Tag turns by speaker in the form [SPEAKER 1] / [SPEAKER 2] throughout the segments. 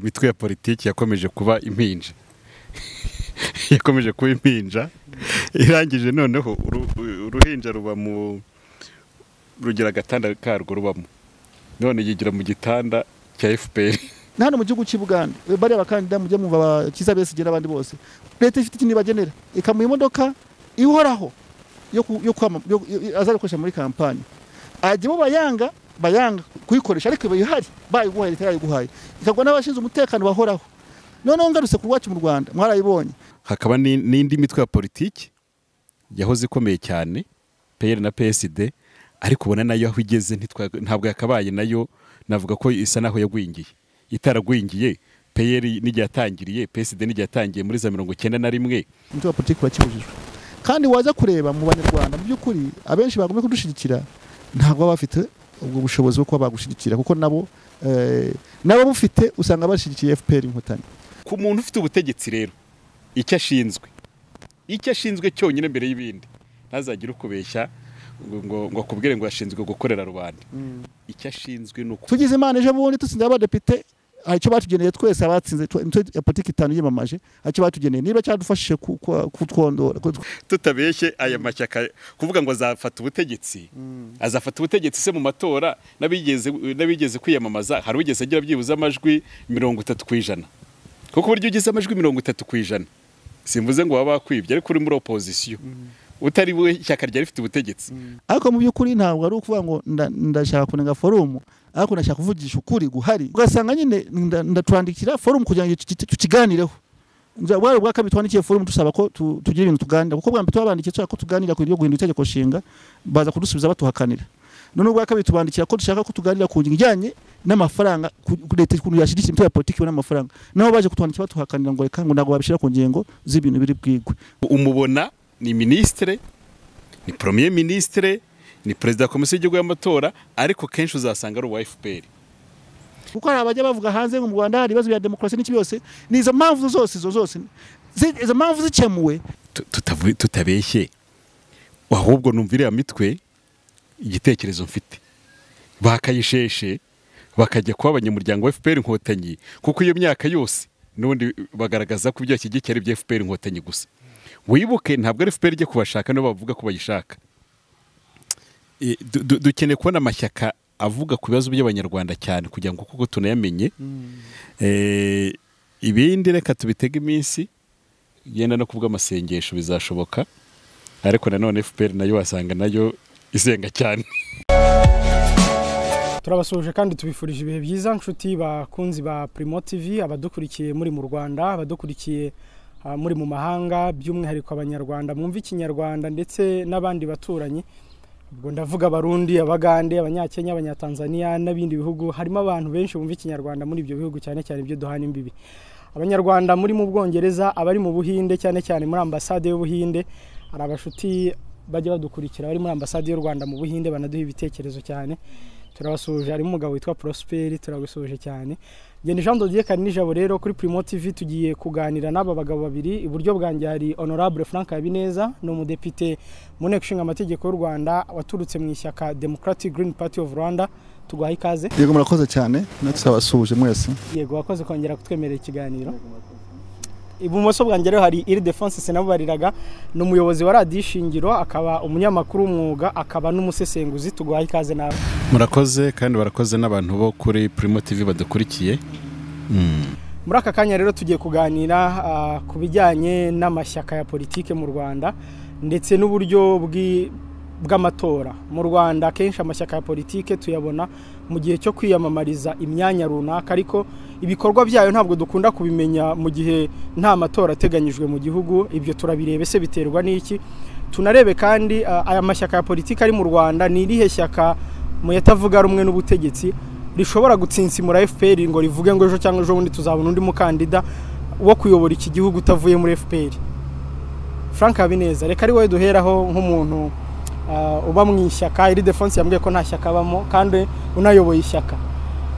[SPEAKER 1] imitwe ya politiki yakomeje kuba impinja yakomeje kuba impinja irangije noneho uruhinja ruba mu rugira agatanda karwo rubamo none yigira mu gitanda cya fpr
[SPEAKER 2] na hano mu gihugu cy'i Buganda bariya bakandida mujya mwumva abakiza besigera abandi bose leta ifite ikintu ibagenera ikamuha imodoka ihoraho yo ku- yo kwama- yo- yo- azakoresha muri kampani ajya bayanga bayanga kuyikoresha ariko iba ihari bayiguhaye leta yayiguhaye ikagwa n'abashinzwe umutekano bahoraho noneho ngarutse ku rwacu mu rwanda mwarayibonye
[SPEAKER 1] hakaba ni- n'indi mitwe ya politiki yahoze ikomeye cyane peyeri na PSD ariko ubona nayo aho igeze ntitwa- ntabwo yakabaye nayo navuga ko isa naho yagwingiye itaragwingiye peyeri n'igihe yatangiriye PSD n'igihe yatangiye muri za mirongo icyenda na rimwe
[SPEAKER 2] umutwe wa politiki urakibujijwe kandi waza kureba mu banyarwanda mu by'ukuri abenshi bagomba kudushyigikira ntabwo baba bafite ubwo bushobozi bwo kuba bagushyigikira kuko nabo eh, n'ababufite usanga bashyigikiye fpr inkotanyi
[SPEAKER 1] ku muntu ufite ubutegetsi rero icyo ashinzwe icyo ashinzwe cyonyine mbere y'ibindi ntazagire ukubeshya ngo ngo ngo akubwire ngo yashinzwe gukorera rubanda icyo ashinzwe ni uku
[SPEAKER 2] tugize imana ejo bundi dutsinze abadepite hari icyo batugeneye twese abatsinze tw- imitwe ya politiki itanu yiyamamaje hari icyo batugeneye niba cyadufashije ku- ku- kutwondora ku-
[SPEAKER 1] tutabeshye aya mashyaka kuvuga ngo azafata ubutegetsi azafata ubutegetsi se mu matora n'abigeze n'abigeze kwiyamamaza hari ugeze agira byibuze amajwi mirongo itatu ku ijana kuko uburyo ugize amajwi mirongo itatu ku ijana simvuze ngo waba wakwibye ariko uri muri opozisiyo utari we ishyaka ryari rifite ubutegetsi
[SPEAKER 2] ariko mu by'ukuri ntabwo ari ukuvuga ngo nda- ndashaka kunenga forumu ariko ndashaka kuvugisha ukuri guhari ugasanga nyine nda- ndatwandikira forumu kugira ngo tuki- tukiganireho Nza- bwari ubwa kabiri twandikiye forumu dusaba ko tu- tugira ibintu tuganira kuko bwa mbere twabandikiye dushaka ko tuganira ku ryo guhindura itegeko nshinga baza kudusubiza batuhakanira none ubwa kabiri tubandikira ko dushaka ko tuganira ku ngingo ijyanye n'amafaranga ku- ku leta ukuntu yashyigikira imitwe ya politiki ibona amafaranga nabo baje kutwandikira batuhakanira ngo reka ngo ntabwo babishyira ku ngingo z'ibintu biri bwigwe
[SPEAKER 1] umubona ni minisitire ni premier minisitire ni perezida wa komisiyo y'igihugu y'amatora ariko kenshi uzasanga ari uwa fpr
[SPEAKER 2] kuko hari abajya bavuga hanze ngo mu Rwanda hari ibibazo bya demokarasi n'iki byose ni izo mpamvu zose izo zose zi- izo mpamvu zikemuwe
[SPEAKER 1] tu- tutavu- tutabeshye ahubwo numva iriya mitwe igitekerezo mfite bakayisheshe bakajya kuba abanyamuryango wa fpr inkotanyi kuko iyo myaka yose n'ubundi bagaragaza ko ibyo bashyigikiye ari ibya fpr inkotanyi gusa wibuke ntabwo ari fpr ijya kubashaka nibo bavuga ko bayishaka E, du- du- dukeneye kubona amashyaka avuga ku bibazo by'abanyarwanda cyane kugira ngo kuko tunayamenye Eh, ibindi reka tubitege iminsi yenda no kubwo amasengesho bizashoboka ariko nanone fpr nayo wasanga nayo isenga cyane
[SPEAKER 3] turabasuhuje kandi tubifurije ibihe byiza nshuti bakunzi ba Primo TV abadukurikiye muri mu Rwanda abadukurikiye ah, muri mu mahanga by'umwihariko abanyarwanda mwumva ikinyarwanda ndetse n'abandi baturanyi ubwo ndavuga abarundi abagande abanyakenya abanyatanzania n'ibindi bihugu harimo abantu benshi bumva ikinyarwanda muri ibyo bihugu cyane cyane ibyo duhana imbibi abanyarwanda muri mu bwongereza abari mu buhinde cyane cyane muri ambasade y'ubuhinde hari abashuti bajya badukurikira bari muri ambasade y'u rwanda mu buhinde banaduha ibitekerezo cyane turabasuhuje harimo umugabo witwa prosperi turabasuhuje cyane genda jean dodier nijabo rero kuri primo tv tugiye kuganira n'aba bagabo babiri iburyo bwanjye hari honorable frank habineza ni umudepite mu nteko ishinga amategeko y'u rwanda waturutse mu ishyaka democratic green party of rwanda tuguhaye ikaze
[SPEAKER 2] yego murakoze cyane natwe turabasuhuje mwese
[SPEAKER 3] yego wakoze kongera kutwemerera ikiganiro ibumoso bwanjye rero hari iri defonse sinabubariraga ni umuyobozi wa radiyo ishingiro akaba umunyamakuru w'umwuga akaba n'umusesenguzi tuguhaye ikaze nawe
[SPEAKER 1] murakoze kandi barakoze n'abantu bo kuri primo tv badukurikiye
[SPEAKER 3] muri aka kanya rero tugiye kuganira ah, ku bijyanye n'amashyaka ya politike mu rwanda ndetse n'uburyo bw'i- bw'amatora mu rwanda akenshi amashyaka ya politike tuyabona mu gihe cyo kwiyamamariza imyanya runaka ariko ibikorwa byayo ntabwo dukunda kubimenya mu gihe nta matora ateganyijwe mu gihugu ibyo turabirebe se biterwa n'iki tunarebe kandi ah, aya mashyaka ya politike ari mu rwanda ni irihe shyaka mu yatavuga rumwe n'ubutegetsi rishobora gutsinsimura fpr ngo rivuge ngo ejo cyangwa ejo bundi tuzabona undi mukandida wo kuyobora iki gihugu utavuye muri fpr frank habineza reka ari wowe duheraho nk'umuntu ah, uba mu ishyaka iri defonse yambwiye ko nta shyaka abamo kandi unayoboye ishyaka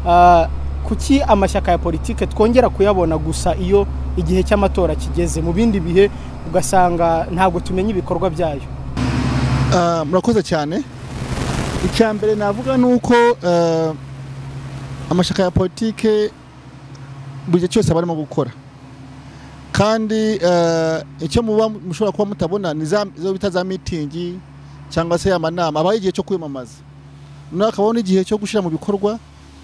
[SPEAKER 3] Ah, kuki amashyaka ya politike twongera kuyabona gusa iyo igihe cy'amatora kigeze mu bindi bihe ugasanga ntabwo tumenya ibikorwa byayo
[SPEAKER 2] Ah, murakoze cyane icya mbere navuga ni uko ah, amashyaka ya politike buri gihe cyose aba arimo gukora kandi eh, icyo muba mushobora kuba mutabona ni za izo bita za mitingi cyangwa se amanama abaye igihe cyo kwiyamamaza noneho hakabaho n'igihe cyo gushyira mu bikorwa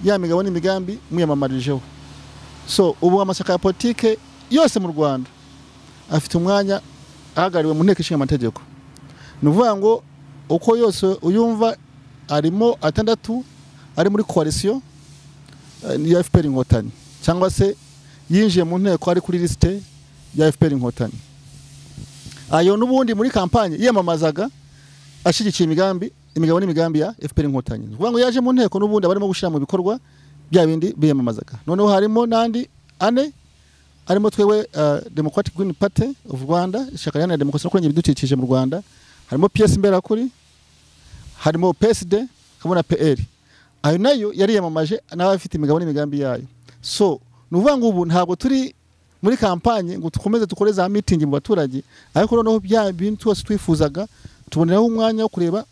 [SPEAKER 2] ya migabo n'imigambi mwiyamamarijeho so ubu amashyaka ya politike yose mu rwanda afite umwanya ahagarariwe mu nteko ishinga amategeko ni ukuvuga ngo uko yose uyumva arimo atandatu ari muri koalisiyo ya fpr inkotanyi cyangwa se yinjiye mu nteko ari kuri lisite ya fpr inkotanyi ayo n'ubundi muri kampanye yiyamamazaga ashyigikiye imigambi imigabo n'imigambi ya fpr inkotanyi ni ukuvuga ngo yaje mu nteko n'ubundi abarimo gushyira mu bikorwa bya bindi biyamamazaga noneho harimo n'andi ane harimo twewe eh, democratic green party of rwanda ishyaka riharanira demokarasi no kurengera ibidukikije mu rwanda harimo piyesi mberakuri harimo psd hamwe na pr ayo nayo yariyamamaje nawe afite imigabo n'imigambi yayo so ni ukuvuga ngo ubu ntabwo turi muri kampanye ngo dukomeze dukore za mitingi mu baturage ariko noneho bya bintu byose twifuzaga tuboneraho umwanya wo kureba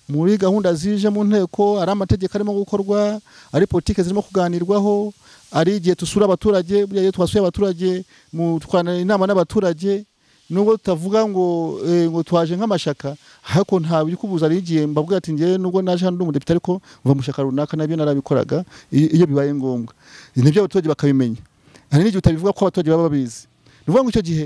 [SPEAKER 2] muri gahunda zije mu nteko ari amategeko arimo gukorwa ari politiki zirimo kuganirwaho ari igihe dusura abaturage buriya iyo twasuye abaturage mu twanarana inama n'abaturage nubwo tutavuga ngo eh, ngo twaje nk'amashaka ariko nta bikubuza ari igihe mbabwira ati ngewe nubwo naje hano ndi umudepite ariko mva mu shyaka runaka nabyo narabikoraga i- iyo bibaye ngombwa nibyo abaturage bakabimenya hari n'igihe utabivuga ko abaturage baba babizi ni ukuvuga ngo icyo gihe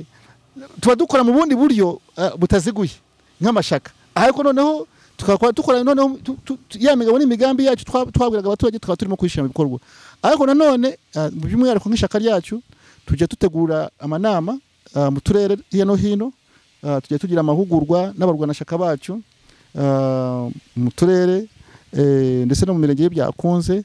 [SPEAKER 2] tuba dukora mu bundi buryo eh, butaziguye nk'amashaka ariko noneho tukaba dukora noneho tu- tu- tu- ya migabo n'imigambi yacu twa- twabwiraga abaturage tukaba turimo kuyishyira mu bikorwa ariko nanone eh, by'umwihariko nk'ishyaka ryacu tujya dutegura amanama ah, mu turere hirya no hino ah, tujya tugira amahugurwa n'abarwanashyaka bacu ah, mu turere eh, ndetse no mu mirenge iyo byakunze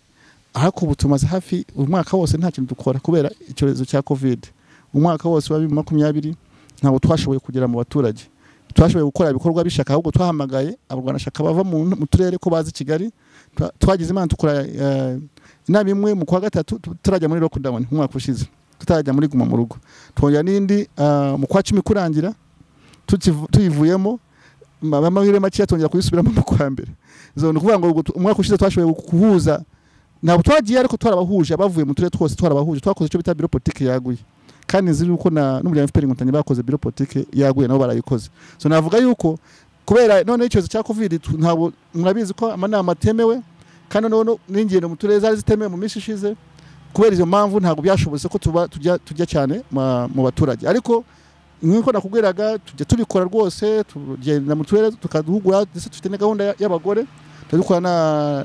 [SPEAKER 2] ariko ubu tumaze hafi umwaka wose nta kintu dukora kubera icyorezo cya kovide umwaka wose wa bibiri na makumyabiri ntabwo twashoboye kugera mu baturage twashoboye gukora ibikorwa bishaka ahubwo twahamagaye abarwanashyaka bava mu mu turere ko bazi kigali Twa- twagize imana tukora eh, inama imwe mu kwa gatatu tu- turajya muri lockdown umwaka ushize tutarajya muri guma mu rugo twongera n'indi ah, mu kwa cumi kurangira tukivu- tuyivuyemo ma- amahirwe makeya tongera kuyisubiramo mu kwa mbere So, ni ukuvuga ngo ubwo tu- umwaka ushize twashoboye guhuza ntabwo twagiye ariko twarabahuje abavuye mu turere twose twarabahuje twakoze icyo bita biro politiki yaguye kandi nzi yuko na n'umuryango FPR inkotanyi bakoze biro politiki yaguye nabo barayikoze so navuga yuko kubera none icyorezo cya covid tu- ntabwo murabizi ko amanama atemewe kandi noneho n'ingendo mu turere zari zitemewe mu minsi ishize kubera izo mpamvu ntabwo byashobotse ko tuba tujya tujya cyane ma- mu baturage ariko nk'uko nakubwiraga tujya tubikora rwose tugenda mu turere tukaduhugura ndetse dufite na gahunda ya- y'abagore tugakora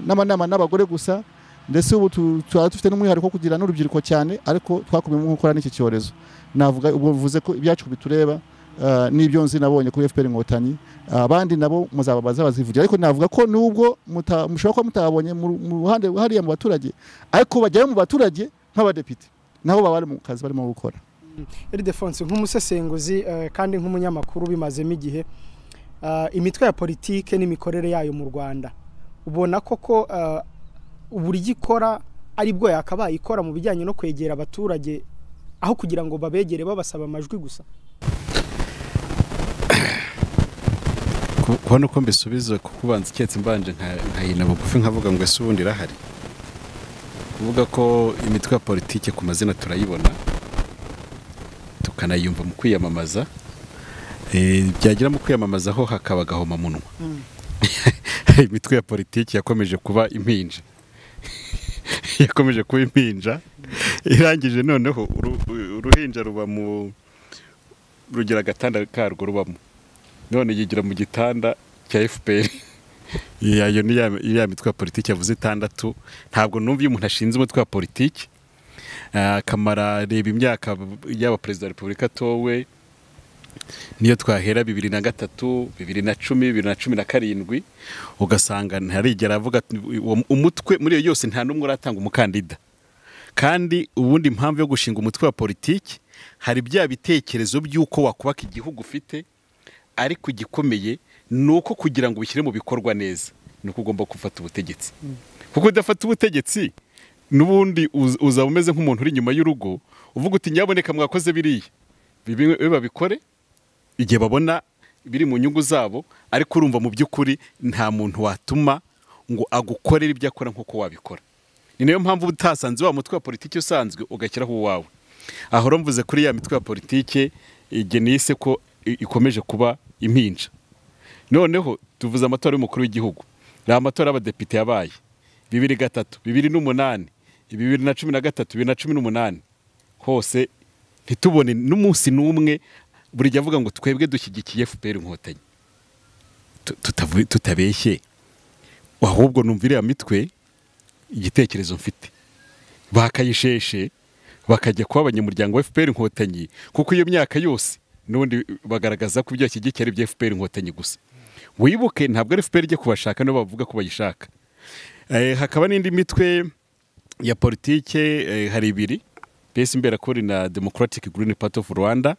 [SPEAKER 2] n'amanama n'abagore gusa ndetse ubu tu- tuba dufite n'umwihariko wo kugira n'urubyiruko cyane ariko twakubiyemo gukora n'iki cyorezo navuga ubwo mvuze ko ibyacu bitureba ah, n'ibyo nzi nabonye kuri FPR inkotanyi abandi nabo muzababaza bazivugira ariko navuga ko nubwo muta- mushobora kuba mutabonye mu mu ruhande hariya mu baturage ariko bajyayo mu baturage nk'abadepite nabo baba bari mu kazi barimo gukora
[SPEAKER 3] Ildefonse nk'umusesenguzi eh, kandi nk'umunyamakuru ubimazemo igihe eh, imitwe ya politike n'imikorere yayo mu Rwanda ubona koko eh, uburyo ikora ari bwo yakabaye ikora mu bijyanye no kwegera abaturage aho kugira ngo babegere babasaba amajwi gusa
[SPEAKER 1] Ku- kubona uko mbisubiza kuko ubanza iketse mbanje nka- nkayina bugufi nkavuga ngo ese ubundi irahari kuvuga ko imitwe ya politike ku mazina turayibona tukanayumva mu kwiyamamaza Eh, byagira mu kwiyamamaza ho hakaba agahomamunwa imitwe ya politiki yakomeje kuba impinja yakomeje kuba impinja irangije noneho uru- uruhinja ruba mu rugira agatanda karwo rubamo none yigira mu gitanda cya fpr yayo ni ya- ya mitwe ya politiki yavuze itandatu ntabwo numva iyo umuntu ashinze umutwe wa politiki eh, akamara reba imyaka yaba perezida wa repubulika atowe niyo twahera bibiri na gatatu bibiri na cumi bibiri na cumi na karindwi ugasanga ntarigera avuga ati, uwo- umutwe muri iyo yose nta n'umwe uratanga umukandida kandi ubundi impamvu yo gushinga umutwe wa politiki hari bya bitekerezo by'uko wakubaka igihugu ufite ariko igikomeye ni uko kugira ngo ubishyire mu bikorwa neza ni uko ugomba gufata ubutegetsi kuko udafata ubutegetsi n'ubundi uz- uzaba umeze nk'umuntu uri inyuma y'urugo uvuga uti nyaboneka mwakoze biriya bibi- bibe babikore igihe babona biri mu nyungu zabo ariko urumva mu by'ukuri nta muntu watuma ngo agukorere ibyo akora nk'uko wabikora ni nayo mpamvu uba utasanze wa mutwe wa politiki usanzwe ugashyiraho uwawe aho rumvuze kuri ya mitwe ya politiki igenise ko i- ikomeje kuba impinja noneho tuvuze amatora y'umukuru w'igihugu ni amatora y'abadepite yabaye bibiri gatatu bibiri n'umunani bibiri na cumi na gatatu bibiri na cumi n'umunani hose ntitubone n'umunsi n'umwe buri gihe avuga ngo twebwe dushyigikiye fpr inkotanyi Tu- tutavu- tutabeshye ahubwo numva iriya mitwe igitekerezo mfite bakayisheshe bakajya kuba abanyamuryango wa FPR inkotanyi kuko iyo myaka yose n'ubundi bagaragaza ko ibyo bashyigikiye ari ibya FPR inkotanyi gusa wibuke ntabwo ari FPR ijya kubashaka nibo bavuga ko bayishaka Eh, hakaba n'indi mitwe ya politike eh, hari ibiri PS Imberakuri na Democratic Green Party of Rwanda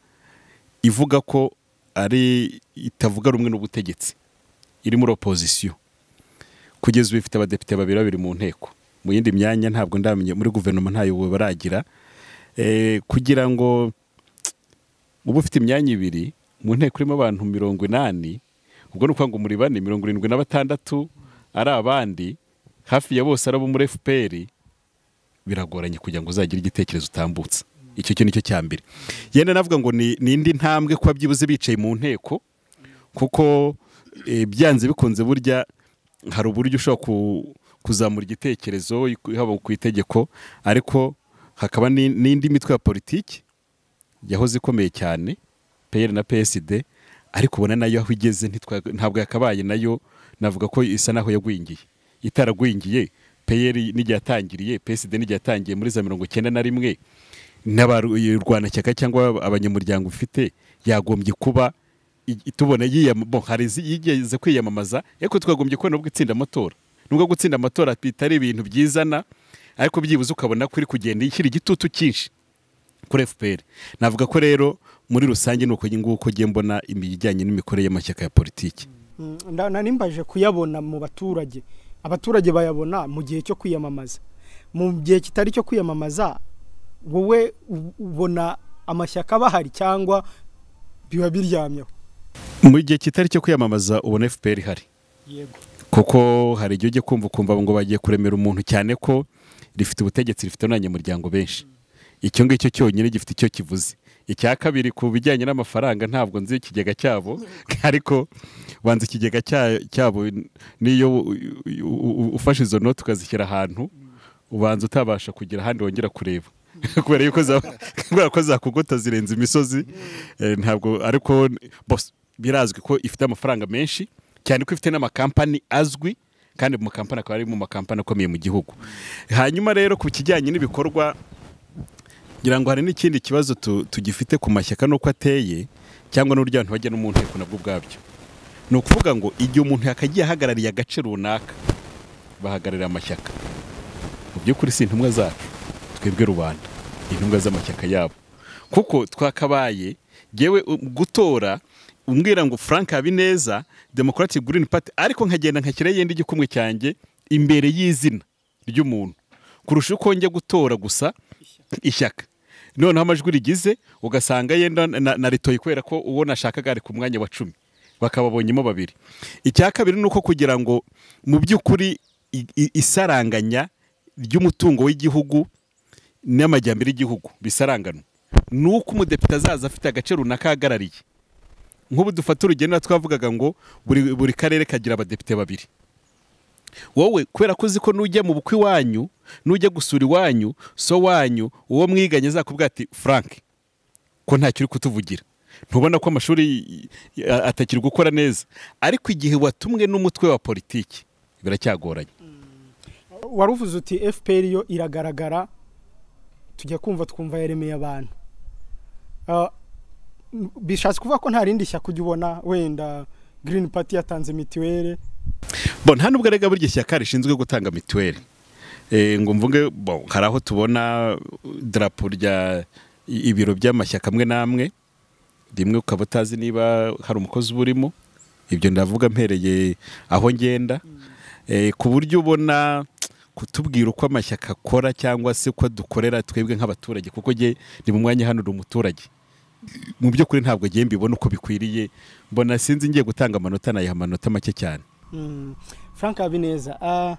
[SPEAKER 1] ivuga ko ari itavuga rumwe n'ubutegetsi iri muri opozisiyo kugeza ubu ifite abadepite babiri babiri mu nteko mu yindi myanya ntabwo ndamenya muri guverinoma ntayo baragira Eh, kugira ngo uba ufite imyanya ibiri mu nteko irimo abantu mirongo inani ubwo ni ukuvuga ngo muri bane mirongo irindwi na batandatu ari abandi hafi ya bose ari abo muri fpr biragoranye kugira ngo uzagire igitekerezo utambutse icyo cyo nicyo cya mbere yenda navuga ngo ni ni indi ntambwe kuba byibuze bicaye mu nteko kuko eh, byanze bikunze burya hari uburyo ushobora ku- kuzamura igitekerezo haba ku itegeko ariko hakaba ni- n'indi mitwe ya politiki yahoze ikomeye cyane peyeri na PSD ariko ubona nayo aho igeze ntitwa- ntabwo yakabaye nayo navuga ko isa naho yagwingiye itaragwingiye peyeri n'igihe yatangiriye PSD n'igihe yatangiye muri za mirongo icyenda na rimwe n'abarwanashyaka cyangwa abanyamuryango ufite yagombye kuba i- tubona yiyam- bo, hari izi- yigeze kwiyamamaza ariko twagombye kubona ubwo itsinda amatora nubwo gutsinda amatora bitari ibintu byizana ariko byibuze ukabona ko iri kugenda ishyira igitutu cyinshi kuri FPR navuga ko rero muri rusange ni uko nguko ugiye mbona ibijyanye n'imikorere y'amashyaka ya politiki
[SPEAKER 3] Mm, nda- nari mbaje kuyabona mu baturage abaturage bayabona mu gihe cyo kwiyamamaza mu gihe kitari cyo kwiyamamaza wowe u- ubona amashyaka bahari cyangwa biba biryamyeho
[SPEAKER 1] mu gihe kitari cyo kwiyamamaza ubona FPR ihari
[SPEAKER 3] yego
[SPEAKER 1] kuko hari igihe ujya kumva ukumva ngo bagiye kuremera umuntu cyane ko rifite ubutegetsi rifite n'abanyamuryango benshi icyo ngicyo cyonyine gifite icyo kivuze icya kabiri ku bijyanye n'amafaranga ntabwo nzi ikigega cyabo ariko banza ikigega cya- cyabo n'iyo u- u- u- ufashe izo noti ukazishyira ahantu ubanza utabasha kugira ahandi wongera kureba kubera yuko za- kubera ko zakugota zirenze imisozi eh, ntabwo ariko bos- birazwi ko ifite amafaranga menshi cyane ko ifite n'amakampani azwi kandi mu makampani akaba ari mu makampani akomeye mu gihugu hanyuma rero ku kijyanye n'ibikorwa ngira ngo hari n'ikindi kibazo tu- tugifite ku mashyaka n'uko ateye cyangwa n'uburyo abantu bajya no mu nteko nabwo ubwabyo ni ukuvuga ngo igihe umuntu yakagiye ahagarariye agace runaka bahagararira amashyaka mu by'ukuri si intumwa zacu twebwe rubanda intumwa z'amashyaka yabo kuko twakabaye yewe gutora umbwira ngo frank habineza democratic green party ariko nkagenda nkashyiraho yenda igikumwe cyanjye imbere y'izina ry'umuntu kurusha uko njya gutora gusa ishyaka noneho amajwi rigize ugasanga yenda na- naritoye kubera ko uwo nashakaga ari ku mwanya wa cumi bakababonyemo babiri icya kabiri ni uko kugira ngo mu by'ukuri i- i- isaranganya ry'umutungo w'igihugu n'amajyambere y'igihugu bisaranganywa ni uko umudepite azaza afite agace runaka ahagarariye nk'ubu dufata urugendo twavugaga ngo buri, buri karere kagira abadepite babiri wowe kubera ko uzi ko nujya mu bukwe iwanyu nujya gusura iwanyu so wanyu uwo mwiganye azakubwira ati frank ko ntacyo uri kutuvugira ntubona ko amashuri y- y- atakiri gukora neza ariko igihe watumwe n'umutwe wa politiki biracyagoranye
[SPEAKER 3] wari uvuze uti fpr yo iragaragara tujya kumva twumva yaremeye abantu Ah, m- bishatse kuvuga ko nta rindi shyaka ujya ubona wenda green party yatanze mitiweli
[SPEAKER 1] bo nta nubwo arega buri gihe ishyaka rishinzwe gutanga mituweli Eh, ngo mvuge bo hari aho tubona darapo rya i- ibiro by'amashyaka amwe n'amwe rimwe ukaba utazi niba hari umukozi uba urimo ibyo ndavuga mpereye aho ngenda Eh, ku buryo ubona kutubwira uko amashyaka akora cyangwa se uko dukorera twebwe nk'abaturage kuko njye ndi mu mwanya hano ndi umuturage mu by'ukuri ntabwo njye mbibona uko bikwiriye mbona sinzi ngiye gutanga amanota nayiha amanota make cyane
[SPEAKER 3] Mm. Frank Habineza ah,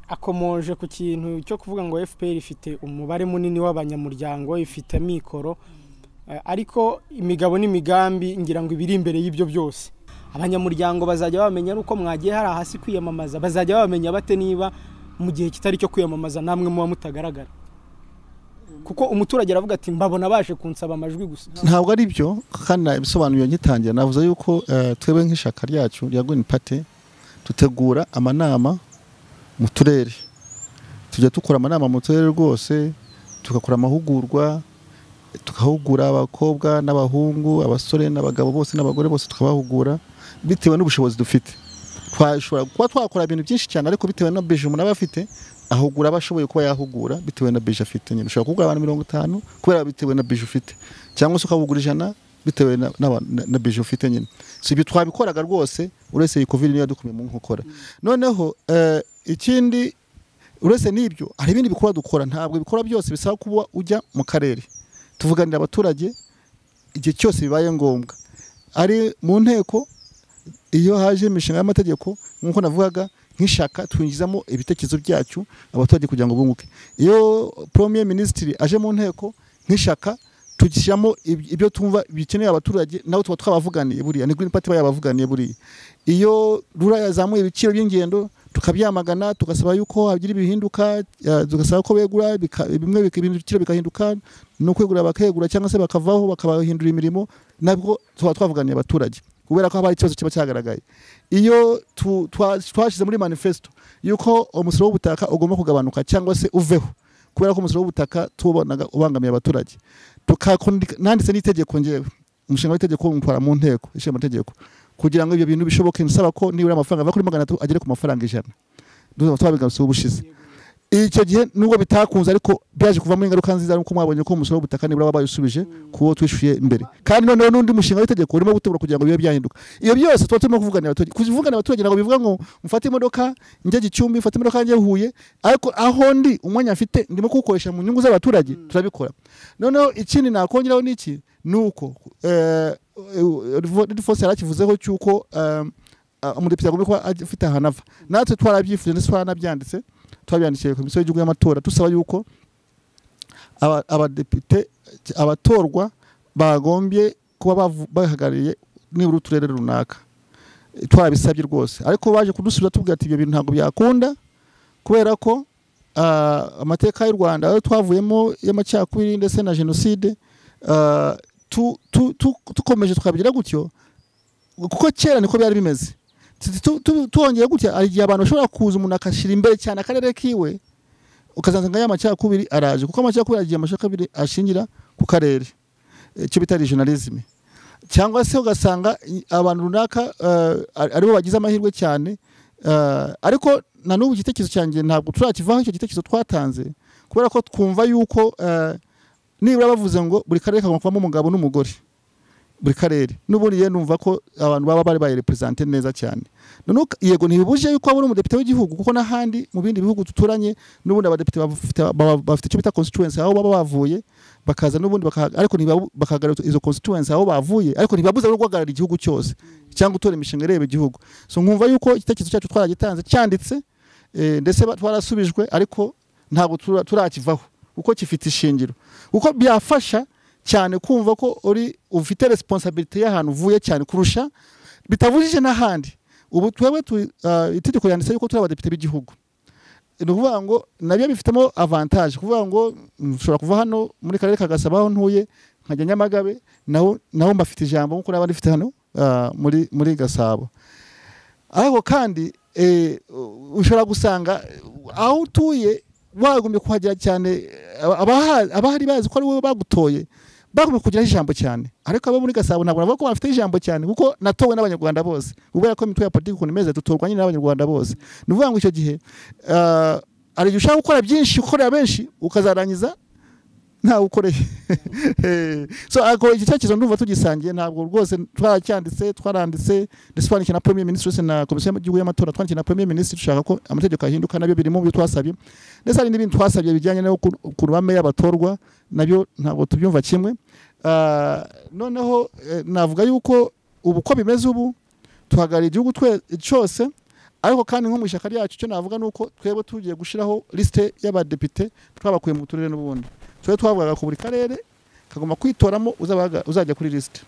[SPEAKER 3] akomoje ku kintu cyo kuvuga ngo fpr ifite umubare munini w'abanyamuryango ifite amikoro ariko imigabo n'imigambi ngira ngo ibiri imbere y'ibyo byose abanyamuryango bazajya bamenya ari uko mwagiye hari hasi kwiyamamaza bazajya bamenya bate niba mu gihe kitari cyo kwiyamamaza namwe muba mutagaragara kuko umuturage aravuga ati mbabona baje kunsaba amajwi gusa
[SPEAKER 2] ntabwo ari byo kandi ibisobanuro ngitangira navuze yuko twebwe nk'ishaka ryacu rya Green Party dutegura amanama mu turere tujya dukora amanama mu turere rwose tugakora amahugurwa tukahugura abakobwa n'abahungu abasore n'abagabo bose n'abagore bose tukabahugura bitewe n'ubushobozi dufite twashobora kuba twakora ibintu byinshi cyane ariko bitewe na beje umuntu aba afite ahugura aba ashoboye kuba yahugura bitewe na beje afite nyine ushobora kugura abantu mirongo itanu kubera bitewe na beje ufite cyangwa se ukahugura ijana bitewe na, na, na beje ufite nyine si ibyo twabikoraga rwose uretse iyi covid niyo yadukomeye mu nkokora noneho uh, ikindi uretse n'ibyo hari ibindi bikorwa dukora ntabwo ibikorwa byose bisaba kuba ujya mu karere tuvuganira abaturage igihe cyose bibaye ngombwa ari mu nteko iyo haje imishinga y'amategeko nk'uko navugaga nk'ishaka twinjizamo ibitekerezo byacu abaturage kugira ngo bunguke iyo premier minisitiri aje mu nteko nk'ishaka tugishyiramo ibyo tumva bikeneye abaturage nabo tuba twabavuganiye buriya ni green party bayabavuganiye buriya iyo rura yazamuye ibiciro by'ingendo tukabyamagana tugasaba yuko hagira ibihinduka tugasaba ko begura bimwe ibiciro bikahinduka no kwegura bakegura cyangwa se bakavaho bakabahindura imirimo nabwo tuba twavuganiye abaturage kubera ko haba hari ikibazo kiba cyagaragaye iyo twashyize muri manifesto yuko umusoro w'ubutaka ugomba kugabanuka cyangwa se uveho kubera ko umusoro w'ubutaka tubonaga ubangamiye abaturage nanditse n'itegeko ngewe umushinga w'itegeko mutwara mu nteko ishinga amategeko kugira ngo ibyo bintu bishoboke nsaba ko nibura amafaranga ava kuri magana atatu agere ku mafaranga ijana twabigarutseho ubushize icyo gihe nubwo bitakunze ariko byaje kuvamo ingaruka nziza nuko mwabonye ko umusoro w'ubutaka nibura bayisubije ku wo twishyuye imbere kandi noneho n'undi mushinga w'itegeko urimo gutegura kugira ngo bibe byahinduka iyo byose tuba turimo kuvuganira abaturage kuvuganira abaturage ntabwo bivuga ngo mfate imodoka njye gicumbi mfate imodoka njye huye ariko aho ndi umwanya mfite ndimo kuwukoresha mu nyungu z'abaturage turabikora noneho ikindi nakongeraho ni iki ni uko rifose yarakivuzeho cy'uko umudepite agomba kuba afite ahantu ava natwe twarabyifuje ndetse twaranabyanditse twabyandikiye komisiyo y'igihugu y'amatora dusaba yuko abadepite abatorwa bagombye kuba bahagarariye nibura uturere runaka twarabisabye rwose ariko baje kudusubiza tubwira ati ibyo bintu ntabwo byakunda kubera ko amateka y'u rwanda ayo twavuyemo y'amacakubiri ndetse na jenoside dukomeje twabigira gutyo kuko kera niko byari bimeze tuwongeye gutya hari igihe abantu bashobora kuza umuntu akashyira imbere cyane akarere kiwe ukazasanga y'amacakubiri araje kuko amacakubiri agiye amacakubiri ashingira ku karere icyo bita regionalisme cyangwa se ugasanga abantu runaka aribo bagize amahirwe cyane ariko na n'ubu igitekerezo cyanjye ntabwo turakivaho icyo gitekerezo twatanze kubera ko twumva yuko nibura bavuze ngo buri karere kagomba kubamo umugabo n'umugore buri karere n'ubundi rero numva ko abantu baba bari bayirepresente neza cyane yego ntibibuje yuko wabona umudepite w'igihugu kuko n'ahandi mu bindi bihugu duturanye n'ubundi abadepite bafite icyo bita constituency aho baba bavuye bakaza n'ubundi ariko bakahagarara izo constituency aho bavuye ariko ntibabuze no guhagarara igihugu cyose cyangwa utora imishinga ireba igihugu so nkumva yuko igitekerezo cyacu twaragitanze cyanditse ndetse twarasubijwe ariko ntabwo turakivaho uko kifite ishingiro uko byafasha cyane kumva ko uri ufite resiponsabiriti y'ahantu uvuye cyane kurusha bitavujije n'ahandi ubu twebwe itegeko yanditse yuko turi abadepite b'igihugu ni ukuvuga ngo nabyo bifitemo avantaje kuvuga ngo nshobora kuva hano muri karere ka gasabo aho ntuye nkajya nyamagabe naho naho mbafite ijambo nk'uko n'abandi bafite hano muri muri gasabo ariko kandi ushobora gusanga aho utuye wagombye kuhagera cyane abahari bazi ko ari wowe bagutoye bagombye kugiraho ijambo cyane ariko abo muri gasabo ntabwo navuga ko bafite ijambo cyane kuko natowe n'abanyarwanda bose kubera ko imitwe ya politiki ukuntu imeze dutorwa nyine n'abanyarwanda bose ni ukuvuga ngo icyo gihe hari igihe ushaka gukora byinshi ukorera benshi ukazarangiza ntawe ukoreye so ako iki cyakizo ndumva tugisangiye ntabwo rwose twaracyanditse twaranditse ndetse twandikiye na premier ministre ndetse na komisiyo y'igihugu y'amatora twandikiye na premier ministre dushaka ko amategeko ahinduka nabyo biri mu byo twasabye ndetse hari n'ibindi twasabye bijyanye no ku ruhame y'abatorwa nabyo ntabwo tubyumva kimwe noneho navuga yuko ubu uko bimeze ubu duhagarariye igihugu cyose ariko kandi nko mu ishyaka ryacu icyo navuga ni uko twebwe tugiye gushyiraho lisite y'abadepite twabakuye mu turere n'ubundi twe twavugaga ku buri karere kagomba kwitoramo uzabaga- uzajya kuri lisite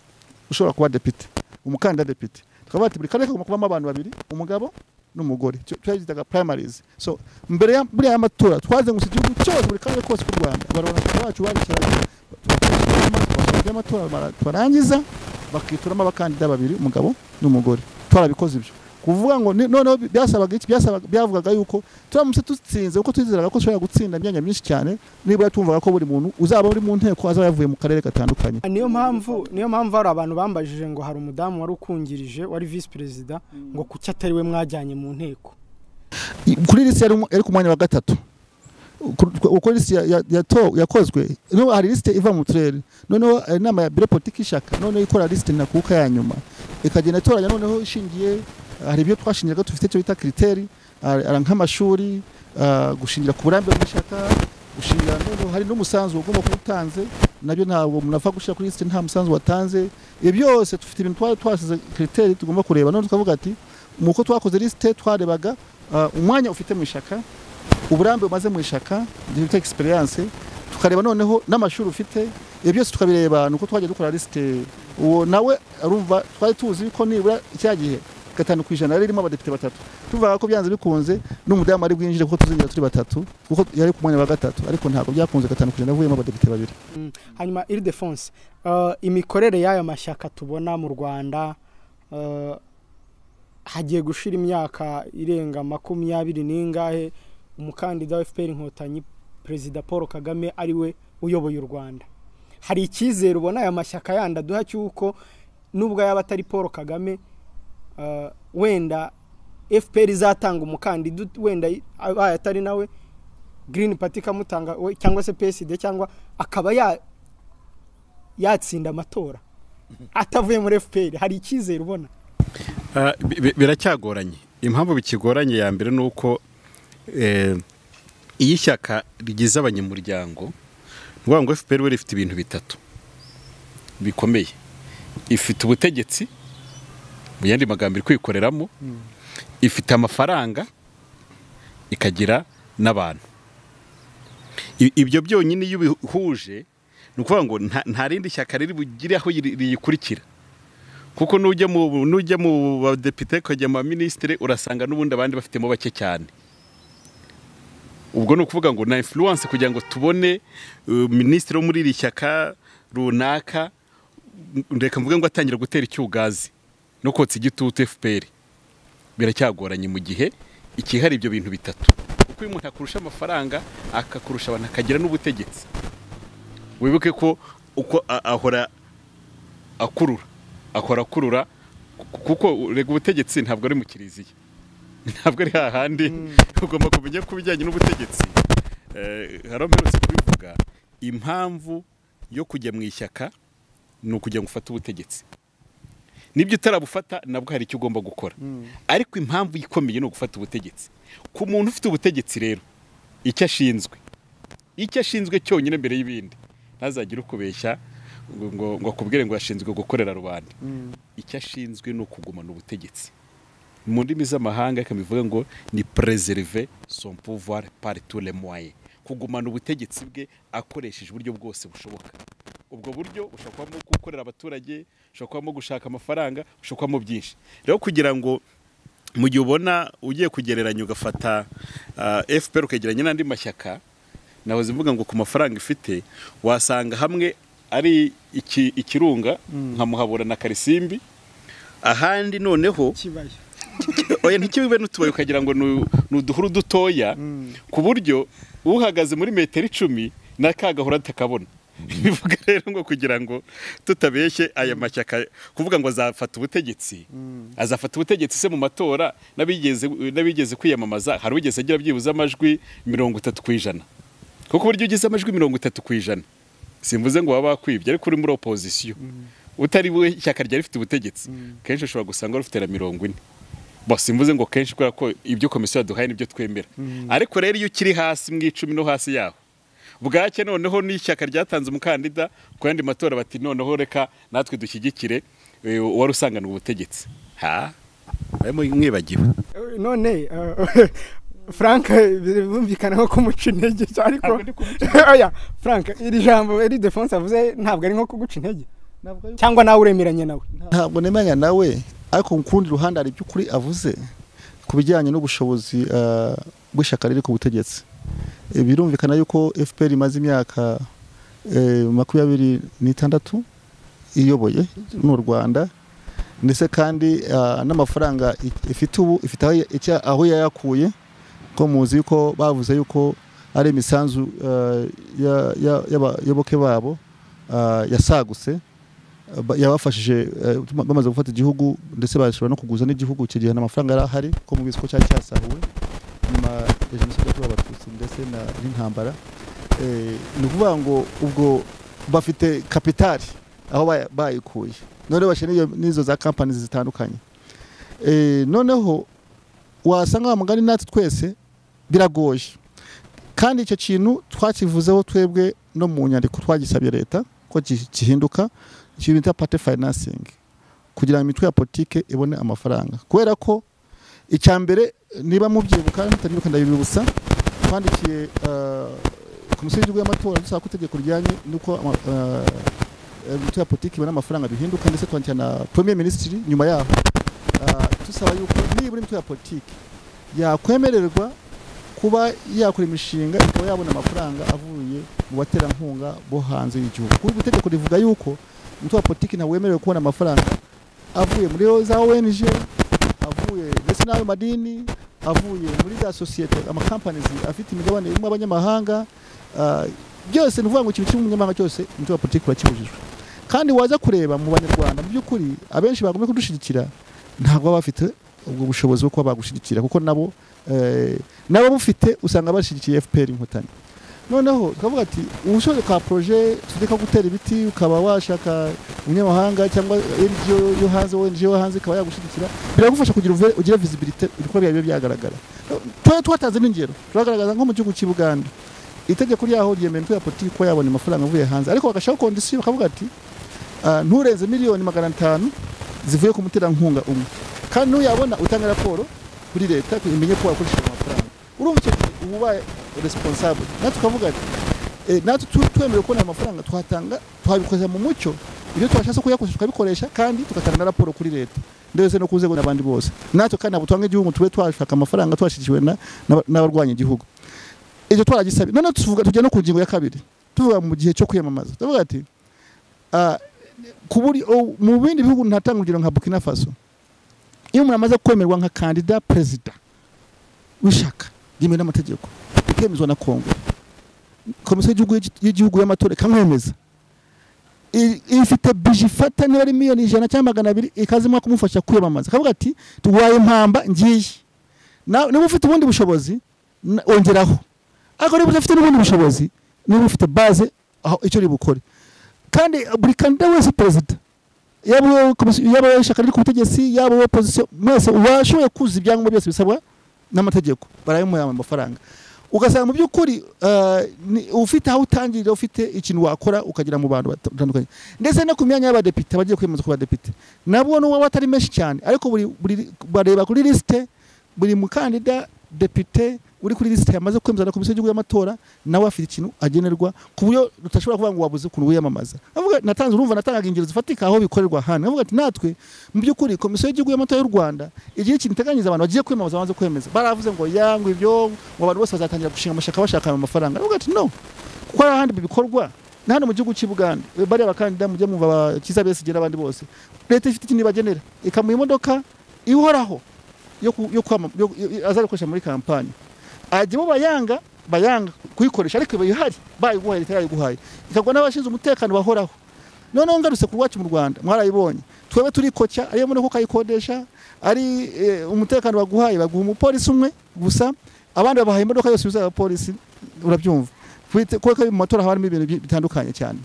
[SPEAKER 2] ushobora kuba depite umukandida depite tukaba bati buri karere kagomba kubamo abantu babiri umugabo n'umugore Icyo twagitaga primaries so mbere ya buriya amatora twazengurutse igihugu cyose buri karere kose k'u rwanda abarona bacu babicaranye tubakurikirana amatora mara- twarangiza bakitoramo abakandida babiri umugabo n'umugore twarabikoze ibyo kuvuga ngo ni- noneho bi- byasabaga iki byasabaga byavugaga yuko turamutse dutsinze kuko twizeraga ko dushobora gutsinda imyanya myinshi cyane nibura tumvaga ko buri muntu uzaba uri mu nteko azaba yavuye mu karere gatandukanye
[SPEAKER 3] niyo mpamvu niyo mpamvu hari abantu bambajije ngo hari umudamu wari ukungirije wari visi perezida ngo kuki atari we mwajyanye mu nteko
[SPEAKER 2] I- kuri lisite yari umu- yari ku mwanya wa gatatu Ku- ku- uko lisite ya- ya- yato- yakozwe noneho hari lisite iva mu turere noneho hari inama ya biro politiki y'ishyaka noneho ikora lisite ntakuka ya nyuma ikagenda itoranya noneho ishingiye hari ibyo twashingiraga dufite icyo bita kiriteri hari- hari nk'amashuri ah, gushingira ku burambe bw'ishyaka gushingira noneho hari n'umusanzu ugomba kuba utanze nabyo ntabwo umuntu apfa gushyira kuri lisite nta musanzu watanze ibyo byose dufite ibintu twari twasize kiriteri tugomba kureba none tukavuga ati mu uko twakoze lisite twarebaga ah, umwanya ufite mu ishyaka uburambe umaze mu ishyaka gifite egisperiyanse tukareba noneho n'amashuri ufite ibyo byose tukabireba ni uko twajya dukora lisite uwo nawe arumva twari tuzi ko nibura cya gihe gatanu ku ijana yari irimo abadepite batatu tuvuga ko byanze bikunze n'umudamu ari bwinjire kuko tuzinjira turi batatu kuko yari ku mwanya wa gatatu ariko ntabwo byakunze gatanu ku ijana avuyemo abadepite babiri
[SPEAKER 3] hanyuma iri defonse imikorere y'aya mashyaka tubona mu rwanda eh, hagiye gushira imyaka irenga makumyabiri n'ingahe umukandida wa fpr inkotanyi perezida paul kagame ari we uyoboye u rwanda hari icyizere ubona aya mashyaka yandi aduha cy'uko nubwo yaba atari paul kagame eh, wenda fpr izatanga umukandida ut- wenda i- abaye atari nawe green party ikamutanga we- cyangwa se psd cyangwa akaba ya yatsinda amatora atavuye muri fpr hari icyizere ubona
[SPEAKER 1] Ah, bi- bi- biracyagoranye impamvu bikigoranye ya mbere ni uko eh, iyo ishyaka rigize abanyamuryango ni ukuvuga ngo fpr we rifite ibintu bitatu bikomeye ifite ubutegetsi mu yandi magambo iri kwikoreramo ifite amafaranga ikagira n'abantu I- ibyo byonyine iyo ubihuje ni ukuvuga ngo nta- nta rindi shyaka riri bugire aho ri- riyikurikira kuko nujya mu nujya mu badepite ukajya mu baminisitiri urasanga n'ubundi abandi bafitemo bake cyane ubwo ni ukuvuga ngo na influence kugira ngo tubone uh, minisitiri wo muri iri shyaka runaka m- reka mvuge ngo atangira gutera icyugazi no kotsa igitutu fpr biracyagoranye mu gihe ikihari ibyo bintu bitatu kuko uyu muntu akurusha amafaranga akakurusha abantu akagira n'ubutegetsi wibuke ko uko a- ahora akurura akora akurura ku- kuko rega ubutegetsi ntabwo ari mu kiriziya ntabwo ari hahandi ugomba kumenya ko ibijyanye n'ubutegetsi eh, hari aho mperutse kubivuga impamvu yo kujya mu ishyaka ni ukugira ngo ufate ubutegetsi nibyo utarabufata nabwo hari icyo ugomba gukora ariko impamvu ikomeye ni ugufata ubutegetsi ku muntu ufite ubutegetsi rero icyo ashinzwe icyo ashinzwe cyonyine mbere y'ibindi ntazagire ukubeshya ngo ngo ngo akubwire ngo yashinzwe gukorera rubanda icyo ashinzwe ni ukugumana ubutegetsi mu ndimi z'amahanga bikabivuga ngo ni preserve son pouvoir par tous les moyens kugumana ubutegetsi bwe akoresheje uburyo bwose bushoboka ubwo buryo bushobora kubamo gukorera abaturage bushobora kubamo gushaka amafaranga bushobora kubamo byinshi rero kugira ngo mu gihe ubona ugiye kugereranya ugafata ah, fpr ukegeranya n'andi mashyaka nahoze mvuga ngo ku mafaranga ifite wasanga hamwe ari iki- ikirunga nka muhabura na karisimbi ahandi noneho
[SPEAKER 3] kibaya
[SPEAKER 1] oya ntikibe n'utubaye ukagira ngo ni ni uduhuru dutoya ku buryo uhagaze muri metero icumi na ka gahora atakabona bivuga rero ngo kugira ngo tutabeshye aya mashyaka kuvuga ngo azafata ubutegetsi azafata ubutegetsi se mu matora n'abigeze n'abigeze kwiyamamaza hari uwigeze agira byibuze amajwi mirongo itatu ku ijana kuko uburyo ugize amajwi mirongo itatu ku ijana simvuze ngo waba wakwibye ariko uri muri opozisiyo utari we ishyaka ryari rifite ubutegetsi kenshi ushobora gusanga rufite na mirongo ine bose simvuze ngo kenshi kubera ko ibyo komisiyo yaduhaye nibyo twemera ariko rero iyo ukiri hasi mu icumi no hasi yaho bwake noneho n'ishyaka ryatanze umukandida ku yandi matora bati noneho reka natwe dushyigikire eh, uwari usanganywe ubutegetsi ha barimo mwibagiwe
[SPEAKER 3] Eh, none eh, frank eh, birumvikana nko kumuca intege ariko oya frank iri jambo iri defense avuze ntabwo ari nko kuguca intege cyangwa nawe uremeranya nawe
[SPEAKER 2] ntabwo nemanya nawe ariko ku kundi ruhande hari iby'ukuri avuze ku bijyanye n'ubushobozi ah, bw'ishyaka riri ku butegetsi Eh, birumvikana yuko fpr imaze imyaka eh, makumyabiri n'itandatu iyoboye n'u rwanda ndetse kandi ah, n'amafaranga i- ifite ubu ifite aho ya- icya- aho yayakuye ko muzi yuko bavuze yuko ari imisanzu ah, ya- ya- y'abayoboke babo ah, yasagutse ba- yabafashije eh, tuma- bamaze gufata igihugu ndetse bashobora no kuguza n'igihugu icyo gihe n'amafaranga yari ahari ko mubizi ko cyari cyasahuwe nyuma ya jenoside yakorewe abatutsi ndetse na- n'intambara Eh, ni ukuvuga ngo ubwo bafite kapitali aho baya- bayikuye none bashyira n'iyo- n'izo za kampani zitandukanye Eh, noneho wasanga wa mugani natwe twese biragoye kandi icyo kintu twakivuzeho twebwe no mu nyandiko twagisabye leta ko gi- gihinduka ikintu bita pate fayinansingi kugira ngo imitwe ya politike ibone amafaranga kubera ko icya mbere niba mubyibuka mutanibuka ndabibibutsa twandikiye eh, komisiyo y'igihugu y'amatora dusaba ko itegeko rijyanye n'uko ama- eh, imitwe ya politike ibona amafaranga bihinduka ndetse twandikira na premier minisitiri nyuma yaho eh, dusaba yuko nibura imitwe ya politike yakwemererwa kuba yakora imishinga ikaba yabona amafaranga avuye mu baterankunga bo hanze y'igihugu kuko itegeko rivuga yuko umutwe wa politiki ntawe wemerewe kubona amafaranga avuye muri za ONG avuye ndetse n'ayo madini avuye muri za sosiyete amakampanizi afite imigabane irimo abanyamahanga ah, byose ni ukuvuga ngo ikintu cy'umunyamahanga cyose umutwe wa politiki urakibujijwe kandi waza kureba mu banyarwanda mu by'ukuri abenshi bagomba kudushyigikira ntabwo baba bafite ubwo bushobozi bwo kuba bagushyigikira kuko nabo eh, n'ababufite usanga bashyigikiye FPR inkotanyi noneho tukavuga ati ubushobozi bwa proje tudeka gutera ibiti ukaba washaka umunyamahanga cyangwa NGO yo hanze ONG yo hanze ikaba yagushyigikira biragufasha kugira uve- ugire visibility ibikorwa byawe bibe byagaragara tuba twatanze n'ingero turagaragaza nko mu gihugu cy'i Buganda itegeko ryaho ryemera imitwe ya politiki ko yabona amafaranga avuye hanze ariko bagashiraho kondisiyo bakavuga ati "Ah, nturenze miliyoni magana atanu zivuye ku muterankunga umwe kandi n'uyabona utanga raporo kuri leta imenye ko wakoresheje amafaranga urumva icyo gihe uba ubaye responsable natwe tukavuga ati eh, natwe tu- twemerewe kubona aya mafaranga tuhatanga twabikoza mu mucyo ibyo twashatse kuyakoresha tukabikoresha kandi tugatanga na raporo kuri leta ndetse no ku nzego n'abandi bose natwe kandi ntabwo twanga igihugu tube twashaka amafaranga twashyigikiwe na- n'aba- n'abarwanya igihugu ibyo twaragisabye noneho tuvuga tujya no ku ngingo ya kabiri tuvuga mu gihe cyo kwiyamamaza tuvuga ati ah, ku buryo mu bindi bihugu ntatanga urugero nka Burkina Faso iyo umuntu amaze kwemerwa nka kandida perezida w'ishyaka ryemewe n'amategeko ikemezwa na kongo komisiyo y'igihugu y'igihugu y'amatora ikamwemeza I- ifite bije ifata niba ari miliyoni ijana cyangwa magana abiri ikazimwa kumufasha kwiyamamaza akavuga ati tuwaye impamba ngiye Na- niba ufite ubundi bushobozi na- ongeraho ariko niba udafite n'ubundi bushobozi niba ufite baze aho icyo ribukore kandi buri kandida wese perezida yaba uwo komisiyo- yaba uwo ishyaka riri ku butegetsi yaba uwo opozisiyo mwese washoboye kuzuza ibyangombwa byose bisabwa n'amategeko barabimuha amafaranga ugasanga mu by'ukuri eh, ni- ufite aho utangirira ufite ikintu wakora ukagera mu bantu batandukanye ndetse no ku myanya y'abadepite abagiye kwiyemeza ku badepite nabwo n'uwaba atari menshi cyane ariko buri, buri, bareba kuri lisite buri mukandida depite uri kuri lisite yamaze kwemeza na komisiyo y'igihugu y'amatora nawe afite ikintu agenerwa ku buryo tudashobora kuvuga ngo wabuze ukuntu wiyamamaza avuga natanze urumva natangaga ingero zifatika aho bikorerwa hano avuga ati natwe mu by'ukuri komisiyo y'igihugu y'amatora y'u Rwanda igihe ikintu iteganyiriza abantu bagiye kwiyamamaza bamaze kwemeza baravuze ngo yangwe ibyo ngo abantu bose bazatangira gushinga amashaka bashaka ayo mafaranga avuga ati no kuko hari ahandi bikorwa na hano mu gihugu cy'i Buganda bariya bakandida mujye mwumva bakiza besigera abandi bose leta ifite ikintu ibagenera ikamuha imodoka ihoraho yo ku- yo kwama- yo- yo- azakoresha muri kampani ajyamo bayanga bayanga kuyikoresha ariko iba ihari bayiguhaye leta yayiguhaye ikagwa n'abashinzwe umutekano bahoraho noneho ngarutse ku rwacu mu rwanda mwarayibonye twebwe turikocya ariyo mbona ko ukayikodesha ari eh, umutekano baguhaye baguha umupolisi umwe gusa abandi babahaye imodoka yose yuzuye abapolisi urabyumva Kwite- kuko mu matora haba harimo ibintu bi- bitandukanye cyane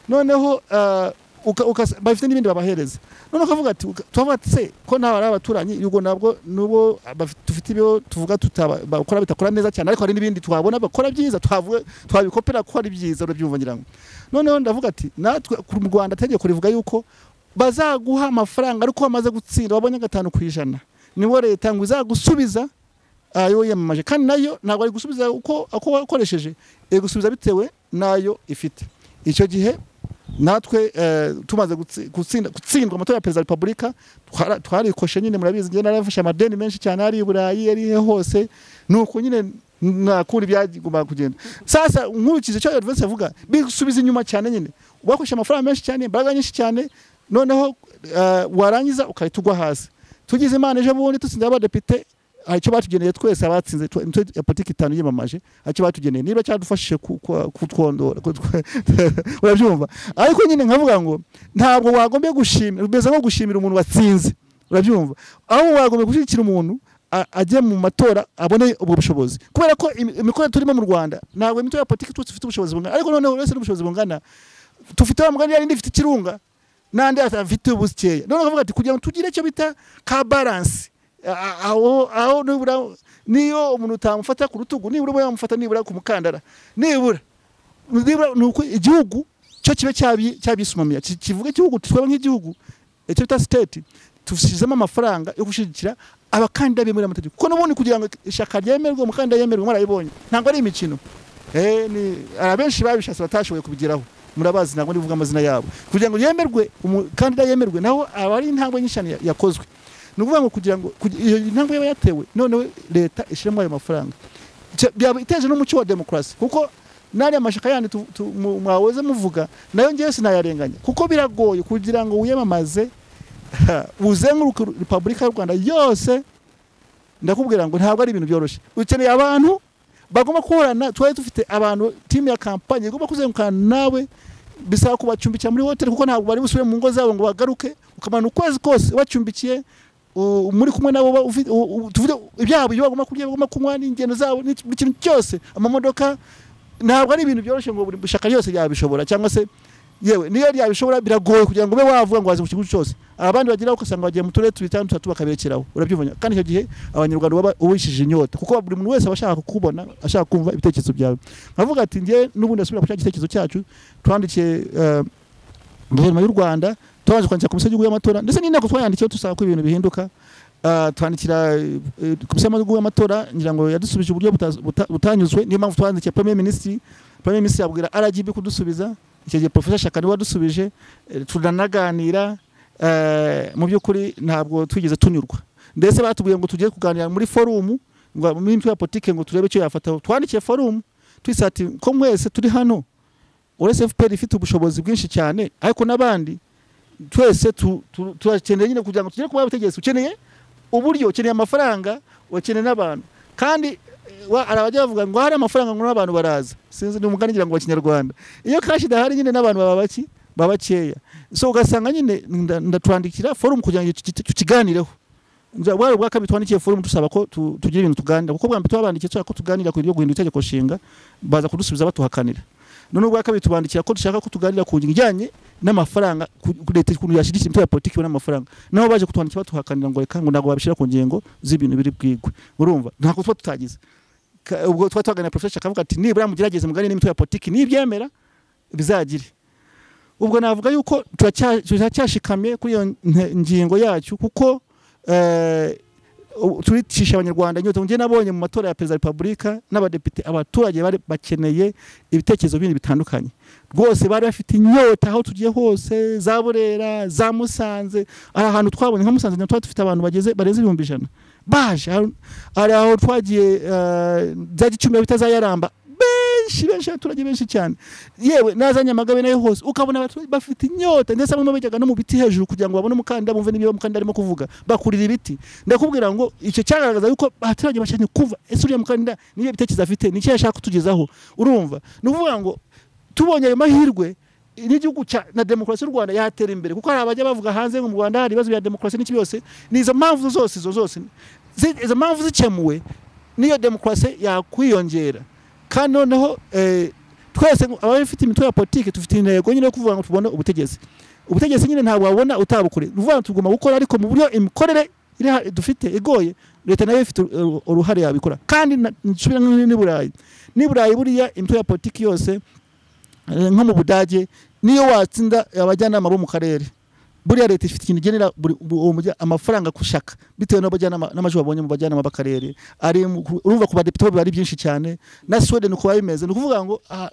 [SPEAKER 2] noneho ah, uka- ukas- bafite n'ibindi babahereza noneho ukavuga ati uka- turavuga ati se ko ntawe ari abaturanyi ubwo nabwo nubo abafi- dufite ibyo tuvuga tutaba- bakora bitakora neza cyane ariko hari n'ibindi twabona bakora byiza twavuga twabikopera ko ari byiza urabyumva ngira ngo noneho ndavuga ati natwe ku- mu Rwanda tegeko rivuga yuko bazaguha amafaranga ariko wamaze gutsinda wabonye gatanu ku ijana nibo leta ngo izagusubiza ayo yamamaje kandi nayo ntabwo ari gusubiza uko uko wakoresheje iri gusubiza bitewe n'ayo ifite icyo gihe natwe eh, tumaze gutsi- gutsinda- gutsindwa amatora ya perezida wa repubulika twara- twarikoshe nyine murabizi njye narafashe amadeni menshi cyane ari i burayi ari he hose nuko nyine nakundi byagombaga kugenda sasa nkurikije icyo advance avuga bisubiza inyuma cyane nyine bakoshe amafaranga menshi cyane imbaraga nyinshi cyane noneho eh, warangiza ukahita ugwa hasi tugize imana ejo bundi dutsinze abadepite hari icyo batugeneye twese abatsinze twe- imitwe ya politiki itanu yiyamamaje hari icyo batugeneye niba cyadufashije ku- ku- kutwondora kutwe- urabyumva ariko nyine nkavuga ngo ntabwo wagombye gushimira bimeze nko gushimira umuntu watsinze urabyumva aho wagombye gushyigikira umuntu a- ajya mu matora abone ubwo bushobozi kubera ko imi- imikorere turimo mu rwanda ntabwo imitwe ya politiki twese ifite ubushobozi bungana ariko noneho uretse n'ubushobozi bungana tufite wa mugani yari ndifite ikirunga n'andi afite ubukeya noneho akavuga ati kugira ngo tugire icyo bita ka baransi A- aho aho nibura niyo umuntu utamufata ku rutugu nibura uba yamufata nibura ku mukandara nibura nibura ni uko igihugu cyo kibe cyabi- cyabisumamiya Ki- kivuga igihugu twaba nk'igihugu icyo bita siteti dushyizemo amafaranga yo gushyigikira abakandida bemera amategeko kuko n'ubundi kugira ngo ishyaka ryemerwe umukandida yemerwe mwarabibonye ntabwo ari imikino Eh, ni- hari abenshi babishatse batashoboye kubigeraho murabazi ntabwo ndivuga amazina yabo kugira ngo yemerwe umukandida yemerwe naho aba ari intambwe nyinshi cyane ya- yakozwe ni ukuvuga ngo kugira ngo kugi- iyo intambwe yaba yatewe noneho leta ishyiremo ayo mafaranga Cya- byaba iteje n'umuco wa demokarasi kuko n'ariya mashyaka yandi tu- tu- mu- mwahoze muvuga nayo ngewe sinayarenganya kuko biragoye kugira ngo wiyamamaze uzenguruke repubulika y'u rwanda yose ndakubwira ngo ntabwo ari ibintu byoroshye ukeneye abantu bagomba guhorana twari dufite abantu timu ya kampanye igomba kuzengukana nawe bisaba kubacumbikira muri hoteli kuko ntabwo bari busubire mu ngo zabo ngo bagaruke ukamara ukwezi kose ubacumbikiye u- muri kumwe nabo uba ufi- u- u- tuvuge ibyaha ibyo bagomba kurya bagomba kunywa n'ingendo zabo n'iki- buri kintu cyose amamodoka ntabwo ari ibintu byoroshye ngo buri shyaka ryose ryabishobora cyangwa se yewe niyo ryabishobora biragoye kugira ngo ube wavuga ngo wazi ku kigo cyose abandi bageraho ugasanga bagiye mu turere tubiri cyangwa dutatu bakaberekeraho urabyumva kandi icyo gihe abanyarwanda baba ubishije inyota kuko buri muntu wese aba ashaka kukubona ashaka kumva ibitekerezo byawe nkavuga ati njye n'ubundi asubira ku cya gitekerezo cyacu twandikiye eh, guverinoma y'u rwanda twabanje kwandikira komisiyo y'igihugu y'amatora ndetse n'inteko twayandikiyeho dusaba ko ibintu bihinduka Ah, twandikira eh, komisiyo y'igihugu y'amatora ngira ngo yadusubije uburyo buta- buta- butanyuzwe niyo mpamvu twandikiye premier minisitiri premier minisitiri yabwira rgb kudusubiza icyo gihe profesa shaka niwe wadusubije eh, turanaganira eh, mu by'ukuri ntabwo twigeze tunyurwa ndetse batubwiye ngo tugiye kuganira muri forumu ngo muri mitwe ya politike ngo turebe icyo yafataho twandikiye forumu twisati ko mwese turi hano uretse fpr ifite ubushobozi bwinshi cyane ariko n'abandi twese tu- tu- turakeneye nyine kugira ngo tugere kuba ubutegetsi ukeneye uburyo ukeneye amafaranga ukeneye n'abantu kandi eh, wa- hari abajya bavuga ngo hari amafaranga ngo n'abantu baraza sinzi ni umugani ngira ngo wa kinyarwanda iyo kashi idahari nyine n'abantu baba baki baba bakeya so ugasanga nyine nda- ndatwandikira forumu kugira ngo tuki- tukiganireho Nza- bwari ubwa kabiri twandikiye forumu dusaba ko tu- tugira ibintu tuganira kuko bwa mbere twabandikiye tushaka ko tuganira ku bintu byo guhindura itegeko nshinga baza kudusubiza batuhakanira none ubwa kabiri tubandikira ko dushaka ko tuganira ku ngingo ijyanye n'amafaranga ku- ku- leta ukuntu yashyigikira imitwe ya politiki ibona amafaranga nabo baje kutwandikira batuhakanira ngo reka ngo ntabwo babishyira ku ngingo z'ibintu biri bwigwe urumva ntabwo tuba tutagize Ka- ubwo tuba twaganira profesa akavuga ati nibura mugerageze mugane n'imitwe ya politiki nibyemera bizagire ubwo navuga yuko turacya- turacyashikamye kuri iyo nte- ngingo yacu kuko eh, u- turicisha abanyarwanda inyota njye nabonye mu matora ya perezida wa repubulika n'abadepite abaturage bari bakeneye ibitekerezo bindi bitandukanye rwose bari bafite inyota aho tugiye hose za burera za musanze hari ahantu twabonye nka musanze natwe dufite abantu bageze barenze ibihumbi ijana baje hari- hari aho twagiye eh, za gicumbi bita za yaramba benshi benshi abaturage benshi cyane yewe naza nyamagabe nayo hose ukabona abaturage bafite inyota ndetse bamwe bajyaga no mu biti hejuru kugira ngo babone umukandida bumve n'ibyo umukandida arimo kuvuga bakurira ibiti ndakubwira ngo icyo cyagaragaza yuko abaturage bashaka kuva ese uriya mukandida n'iyo bitekerezo afite nicyo yashaka kutugezaho urumva ni ukuvuga ngo tubonye ayo mahirwe n'igihugu cya na demokarasi y'u rwanda yatera imbere kuko hari abajya bavuga hanze ngo mu rwanda hari ibibazo bya demokarasi n'iki byose ni izo mpamvu zose izo zose zi- izo mpamvu zikemuwe niyo demokarasi yakwiyongera kandi noneho eh, twese ngo- abafite imitwe ya politiki dufite intego nyine yo kuvuga ngo tubone ubutegetsi ubutegetsi nyine ntabwo wabona utabukore ni ukuvuga ngo tugomba gukora ariko mu buryo imikorere iri ha- dufite igoye leta nayo ifite uru- uruhare yabikora kandi na- nsubira n'i- n'i burayi n'i burayi buriya imitwe ya politiki yose eh, nko mu budage niyo watsinda abajyanama bo mu karere buriya leta ifite ikintu igenera buri- bu- uwo mujya amafaranga kushaka bitewe n'abajyanama n'amajwi babonye mu bajyanama b'akarere ari mu- ku- urumva ku badepite bo biba ari byinshi cyane na Sweden uko babimeze ni ukuvuga ngo ah,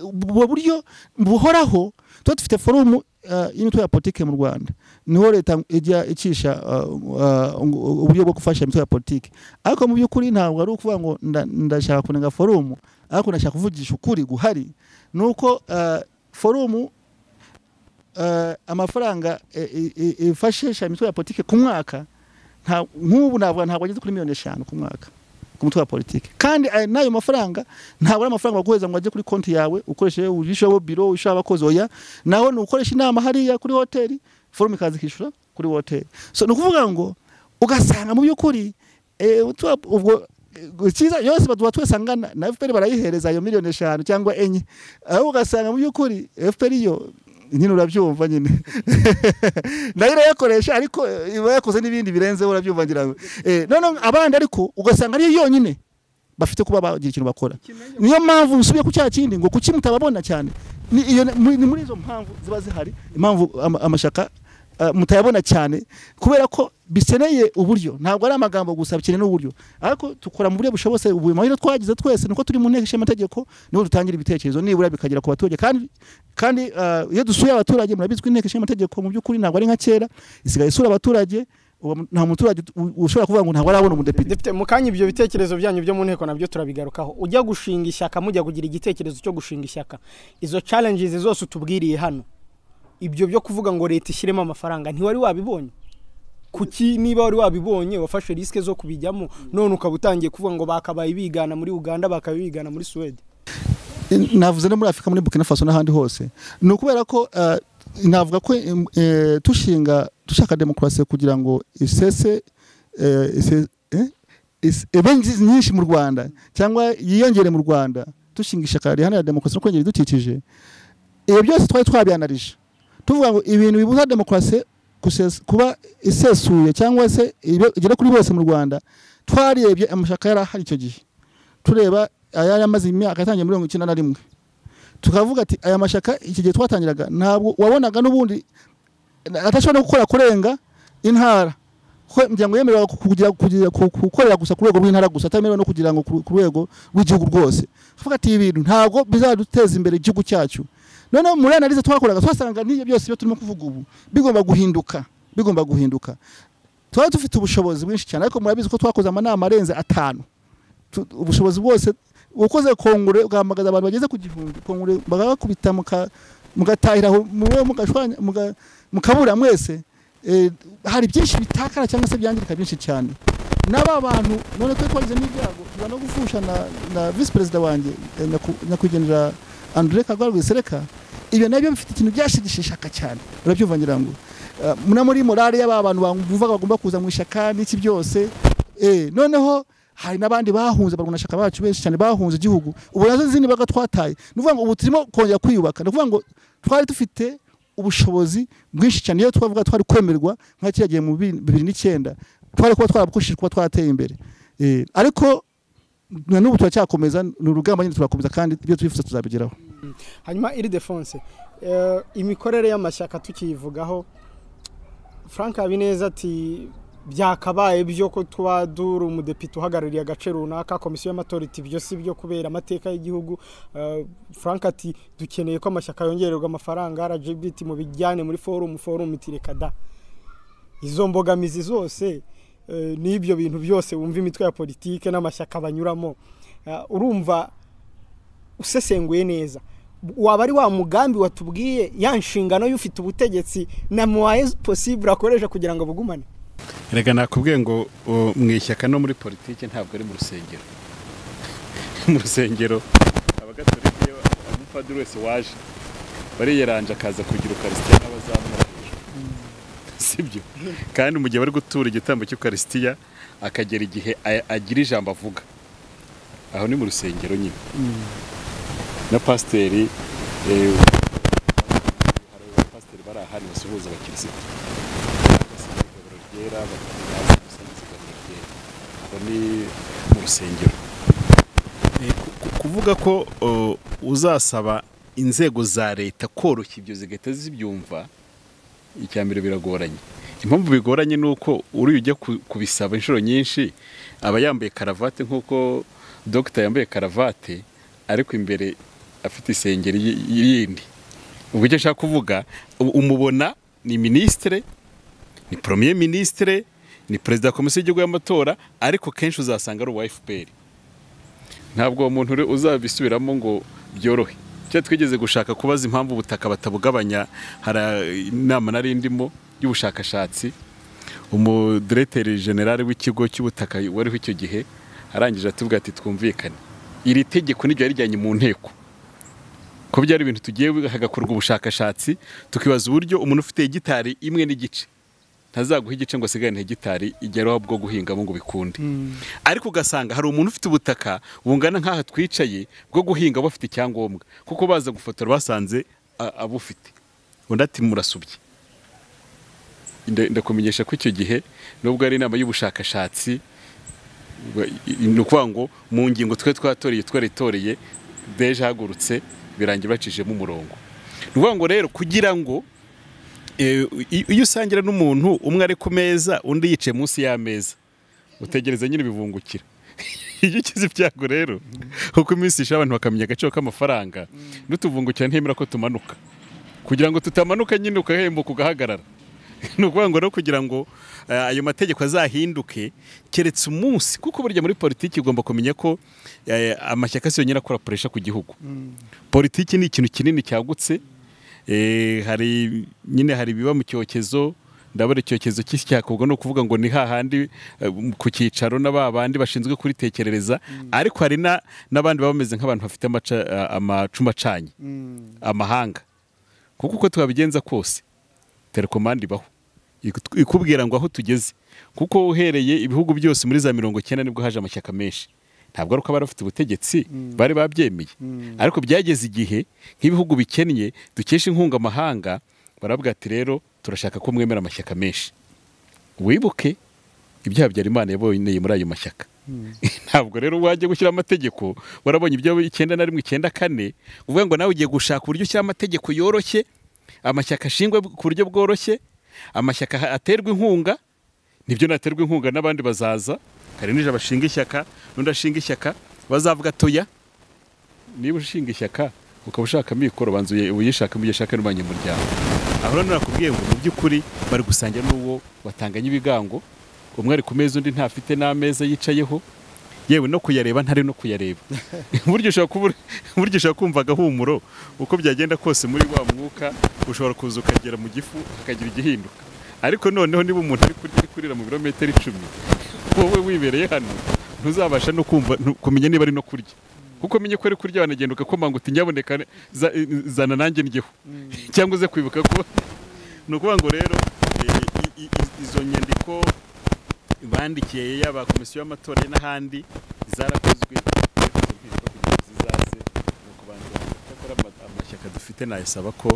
[SPEAKER 2] ubwo buryo buhoraho tuba dufite forumu ah, y'imitwe ya politike mu Rwanda niho leta ijya icisha ah, ah, uburyo bwo gufasha imitwe ya politike ariko mu by'ukuri ntabwo ari ukuvuga ngo nda- ndashaka kunenga forumu ariko ndashaka kuvugisha ukuri guhari ni uko ah, forumu eh, amafaranga eh, eh, eh, ifashisha imitwe ya politiki ku mwaka nta- nk'ubu navuga ntabwo ageze kuri miliyoni eshanu ku mwaka ku mutwe wa politiki kandi eh, n'ayo mafaranga ntabwo ari amafaranga baguheza ngo ajye kuri konti yawe ukoresheje ubishaho biro ubishaho abakozi oya naho ni ukoresha inama hariya kuri hoteli forume ikaza ikishyura kuri hoteli so ni ukuvuga ngo ugasanga mu by'ukuri eh, utu- ubwo eh, cyiza yose baduha twese angana na FPR barayihereza ayo miliyoni eshanu cyangwa enye aho ugasanga mu by'ukuri FPR yo nyine urabyumva nyine nayo irayakoresha ariko eh, iba yakoze n'ibindi birenzeho urabyumva ngira ngo Eh, none abandi ariko ugasanga ariyo yonyine bafite kuba bagira ikintu bakora niyo mpamvu usubiye ku cya kindi ngo kuki mutababona cyane ni iyo- ni muri izo mpamvu ziba zihari impamvu ama- amashyaka ah, mutayabona cyane kubera ko bikeneye uburyo ntabwo ari amagambo gusa bikeneye n'uburyo ariko tukora mu buryo bushobotse ubu amahirwe twagize twese nuko turi mu nteko ishinga amategeko niho dutangira ibitekerezo nibura bikagera ku baturage kandi kandi ah, iyo dusuye abaturage murabizi ko inteko ishinga amategeko mu by'ukuri ntabwo ari nka kera isigaye isura abaturage ubu nta muturage u- ushobora kuvuga ngo ntabwo arabona umudepite
[SPEAKER 3] Depite mu kanya ibyo bitekerezo byanyu byo mu nteko nabyo turabigarukaho ujya gushinga ishyaka mujya kugira igitekerezo cyo gushinga ishyaka izo challenges zose utubwiriye hano ibyo byo kuvuga ngo leta ishyiremo amafaranga ntiwari wabibonye kuki niba wari wabibonye wafashe risike zo kubijyamo none ukaba utangiye kuvuga ngo bakabaye bigana muri uganda bakabaye bigana muri suwede
[SPEAKER 2] navuze no muri afurika muri burkina faso n'ahandi hose ni ukubera ko eh, navuga ko em, eh, dushinga dushaka demokarasi kugira ngo isese eh, ise- eh, is- ibe nzi- nyinshi mu rwanda cyangwa yiyongere mu rwanda dushinga ishyaka riharanira demokarasi no kurengera ibidukikije ibyo byose twari twabyanarije tuvuga ngo ibintu bibuza demokarasi gusesa- kuba isesuye cyangwa se ibe- igera kuri bose mu rwanda twarebye amashyaka yari ahari icyo gihe tureba ayari amaze imyaka yatangiye muri mirongo icyenda na rimwe tukavuga ati aya mashyaka iki gihe twatangiraga ntabwo wabonaga n'ubundi atashobora no gukora kurenga intara Kwe- imiryango yemerewe kugira- kugira- ku- gukorera gusa ku rwego rw'intara gusa atamerewe no kugira ngo ku ku rwego rw'igihugu rwose tukavuga ati ibi bintu ntabwo bizaduteza imbere igihugu cyacu noneho muri analize twakoraga twasanga n'ibyo byose ibyo turimo kuvuga ubu bigomba guhinduka bigomba guhinduka twari dufite ubushobozi bwinshi cyane ariko murabizi ko twakoze amanama arenze atanu tu- ubushobozi bwose ukoze kongure ugahamagaza abantu bageze ku gihumbi kongure bagakubita muka- mugatahira aho muwe mugashwanya muga- mukabura mwese Eh, hari byinshi bitakara cyangwa se byangirika byinshi cyane n'aba bantu none twe twagize n'ibyago tuba no gufusha na, na visi perezida wanjye eh, nyaku- nyakwigendera andre kagwara rwisereka ibyo nabyo bifite ikintu byashigishishaka cyane urabyumva ngira ngo Eh, muna muri morale y'aba bantu bumvaga bagomba kuza mu ishyaka n'iki byose Eh, noneho hari n'abandi bahunze barwanashaka bacu benshi cyane bahunze igihugu ubu nazo zindi baga twataye ni ukuvuga ngo ubu turimo kongera kwiyubaka ni ukuvuga ngo twari dufite ubushobozi bwinshi cyane iyo twavuga twari kwemerwa nka kiriya gihe mu bibiri bibiri n'icyenda twari kuba twarabukoshije kuba twarateye imbere Eh, ariko na n'ubu turacyakomeza ni urugamba nyine turakomeza kandi ibyo twifuza tuzabigeraho
[SPEAKER 3] hanyuma iri defonse eh, imikorere y'amashyaka tukiyivugaho frank habineza ati byakabaye byo ko tuba duri umudepite uhagarariye agace runaka komisiyo y'amatora iti ibyo si byo kubera amateka y'igihugu Eh, frank ati dukeneye ko amashyaka yongererwa amafaranga rgb iti mubijyane muri forumu forumu iti reka da izo mbogamizi zose eh, n'ibyo bintu byose wumva imitwe ya politike n'amashyaka banyuramo Eh, urumva usesenguye neza waba ari wa mugambi watubwiye ya nshingano y'ufite ubutegetsi na muwaye posibure akoresha kugira ngo bugumane
[SPEAKER 1] reka nakubwiye ngo o, mu ishyaka no muri politiki ntabwo ari mu rusengero mu rusengero abagatolika iyo umupadiri wese waje bariyeranje akaza kugira ukarisitiya n'abazamura hejuru sibyo kandi mu gihe bari gutura igitambo cy'ukarisitiya akagera igihe a- agira ijambo avuga aho ni mu rusengero nyine na pasiteri eh, hari abapasiteri bari ahandi basuhuza abakirisitu igaburo ryera bakabyaza umusanzu igaburo ryera aho ni mu rusengero kuvuga ko uh, uzasaba inzego za leta koroshya ibyo zigahita zibyumva icya mbere biragoranye impamvu bigoranye ni uko uriya ujya ku- kubisaba inshuro nyinshi aba yambaye karavate nk'uko dogita yambaye karavate ariko imbere afite isengeri y- yindi ubwo icyo ashaka kuvuga u- umubona ni minisitire ni poromiye minisitire ni perezida wa komisiyo y'igihugu y'amatora ariko kenshi uzasanga ari uwa efuperi ntabwo uwo muntu uri uzabisubiramo ngo byorohe cyo twigeze gushaka kubaza impamvu ubutaka batabugabanya hari eh, inama nari ndimo y'ubushakashatsi umudireteri generale w'ikigo cy'ubutaka wariho icyo gihe arangije atubwira ati twumvikane iri tegeko niryo yarijyanye mu nteko ko byari ibintu tugiye hagakorwa ubushakashatsi tukibaza uburyo umuntu ufite hegitari imwe n'igice ntazaguha igice ngo asigarane hegitari igeraho bwo guhingamo ngo bikunde ariko ugasanga hari umuntu ufite ubutaka bungana nk'aha twicaye bwo guhinga bafite icyangombwa kuko baza gufotora basanze a- abufite undi ati murasubye Nda- ndakumenyesha ko icyo gihe nubwo ari inama y'ubushakashatsi ba- i- i- ni ukuvuga ngo mu ngingo twe twatoreye twaritoreye deje hagurutse birangiye bacishijemo umurongo ni ukuvuga ngo rero kugira ngo eh, i- iyo usangira n'umuntu umwe ari ku meza undi yicaye munsi y'ameza utegereza nyine ibivungukira iyo ukize ibyago rero kuko iminsi ishaje abantu bakamenya agaciro k'amafaranga n'utuvungukira ntemera ko tumanuka kugira ngo tutamanuka nyine ugahembuka ugahagarara ni ukuvuga ngo rero kugira ngo eh, ayo mategeko azahinduke keretse umunsi kuko burya muri politiki ugomba kumenya ko eh, amashyaka si yonyine akora puresha ku gihugu politiki ni ikintu kinini cyagutse Eh, hari nyine hari ibiba mu cyokezo ndabona icyokezo cy'isi cyakorwa ni ukuvuga ngo ni hahandi eh, ku cyicaro na ba bandi bashinzwe kuritekerereza ariko hari na- n'abandi baba bameze nk'abantu bafite amaca- eh, amacumu acanye amahanga kuko uko twabigenza kose telekomande ibaho Iku- ikubwira ngo aho tugeze kuko uhereye ibihugu byose muri za mirongo icyenda nibwo haje amashyaka menshi ntabwo ari uko abari bafite ubutegetsi bari babyemeye ariko byageze igihe nk'ibihugu bikennye dukesha inkunga amahanga baravuga ati rero turashaka ko mwemera amashyaka menshi wibuke ibyaha byari imana yaboneye muri ayo mashyaka ntabwo rero wajya gushyira amategeko warabonye ibyo icyenda na rimwe icyenda kane uvuga ngo nawe ugiye gushaka uburyo ushyira amategeko yoroshye amashyaka ashingwe ku buryo bworoshye amashyaka ha- aterwa inkunga nibyo naterwa inkunga n'abandi bazaza kare nije bashinga ishyaka n'undi ashinga ishyaka bazavuga toya niba ushinga ishyaka ukaba ushaka amikoro banza uye- uyishakemo ugiye ushaka n'abanyamuryango aho rero nakubwiye ngo mu by'ukuri bari gusangira n'uwo watanganye ibigango umwe ari ku meza undi ntafite n'ameza yicayeho yewe no kuyareba ntari no kuyareba burya ushobora kuba uri- burya ushobora kumva agahumuro uko byagenda kose muri wa mwuka ushobora kuza ukagera mu gifu hakagira igihinduka ariko noneho niba umuntu ari kurya ari kurira mu birometero icumi wowe wibereye hano ntuzabasha no kumva nu- kumenya niba ari no kurya kuko umenye ko ari kurya wanagenda ugakomanga uti nyaboneka za- zana nanjye njyeho cyangwa uze kwibuka ko ni ukuvuga ngo rero eh, i- i- i- izo nyandiko bandikiye yaba komisiyo y'amatora n'ahandi zarakozwe ariko tubyizwa kugira ngo zizaze ni ukubanza cyakora ama- amashyaka dufite nayasaba ko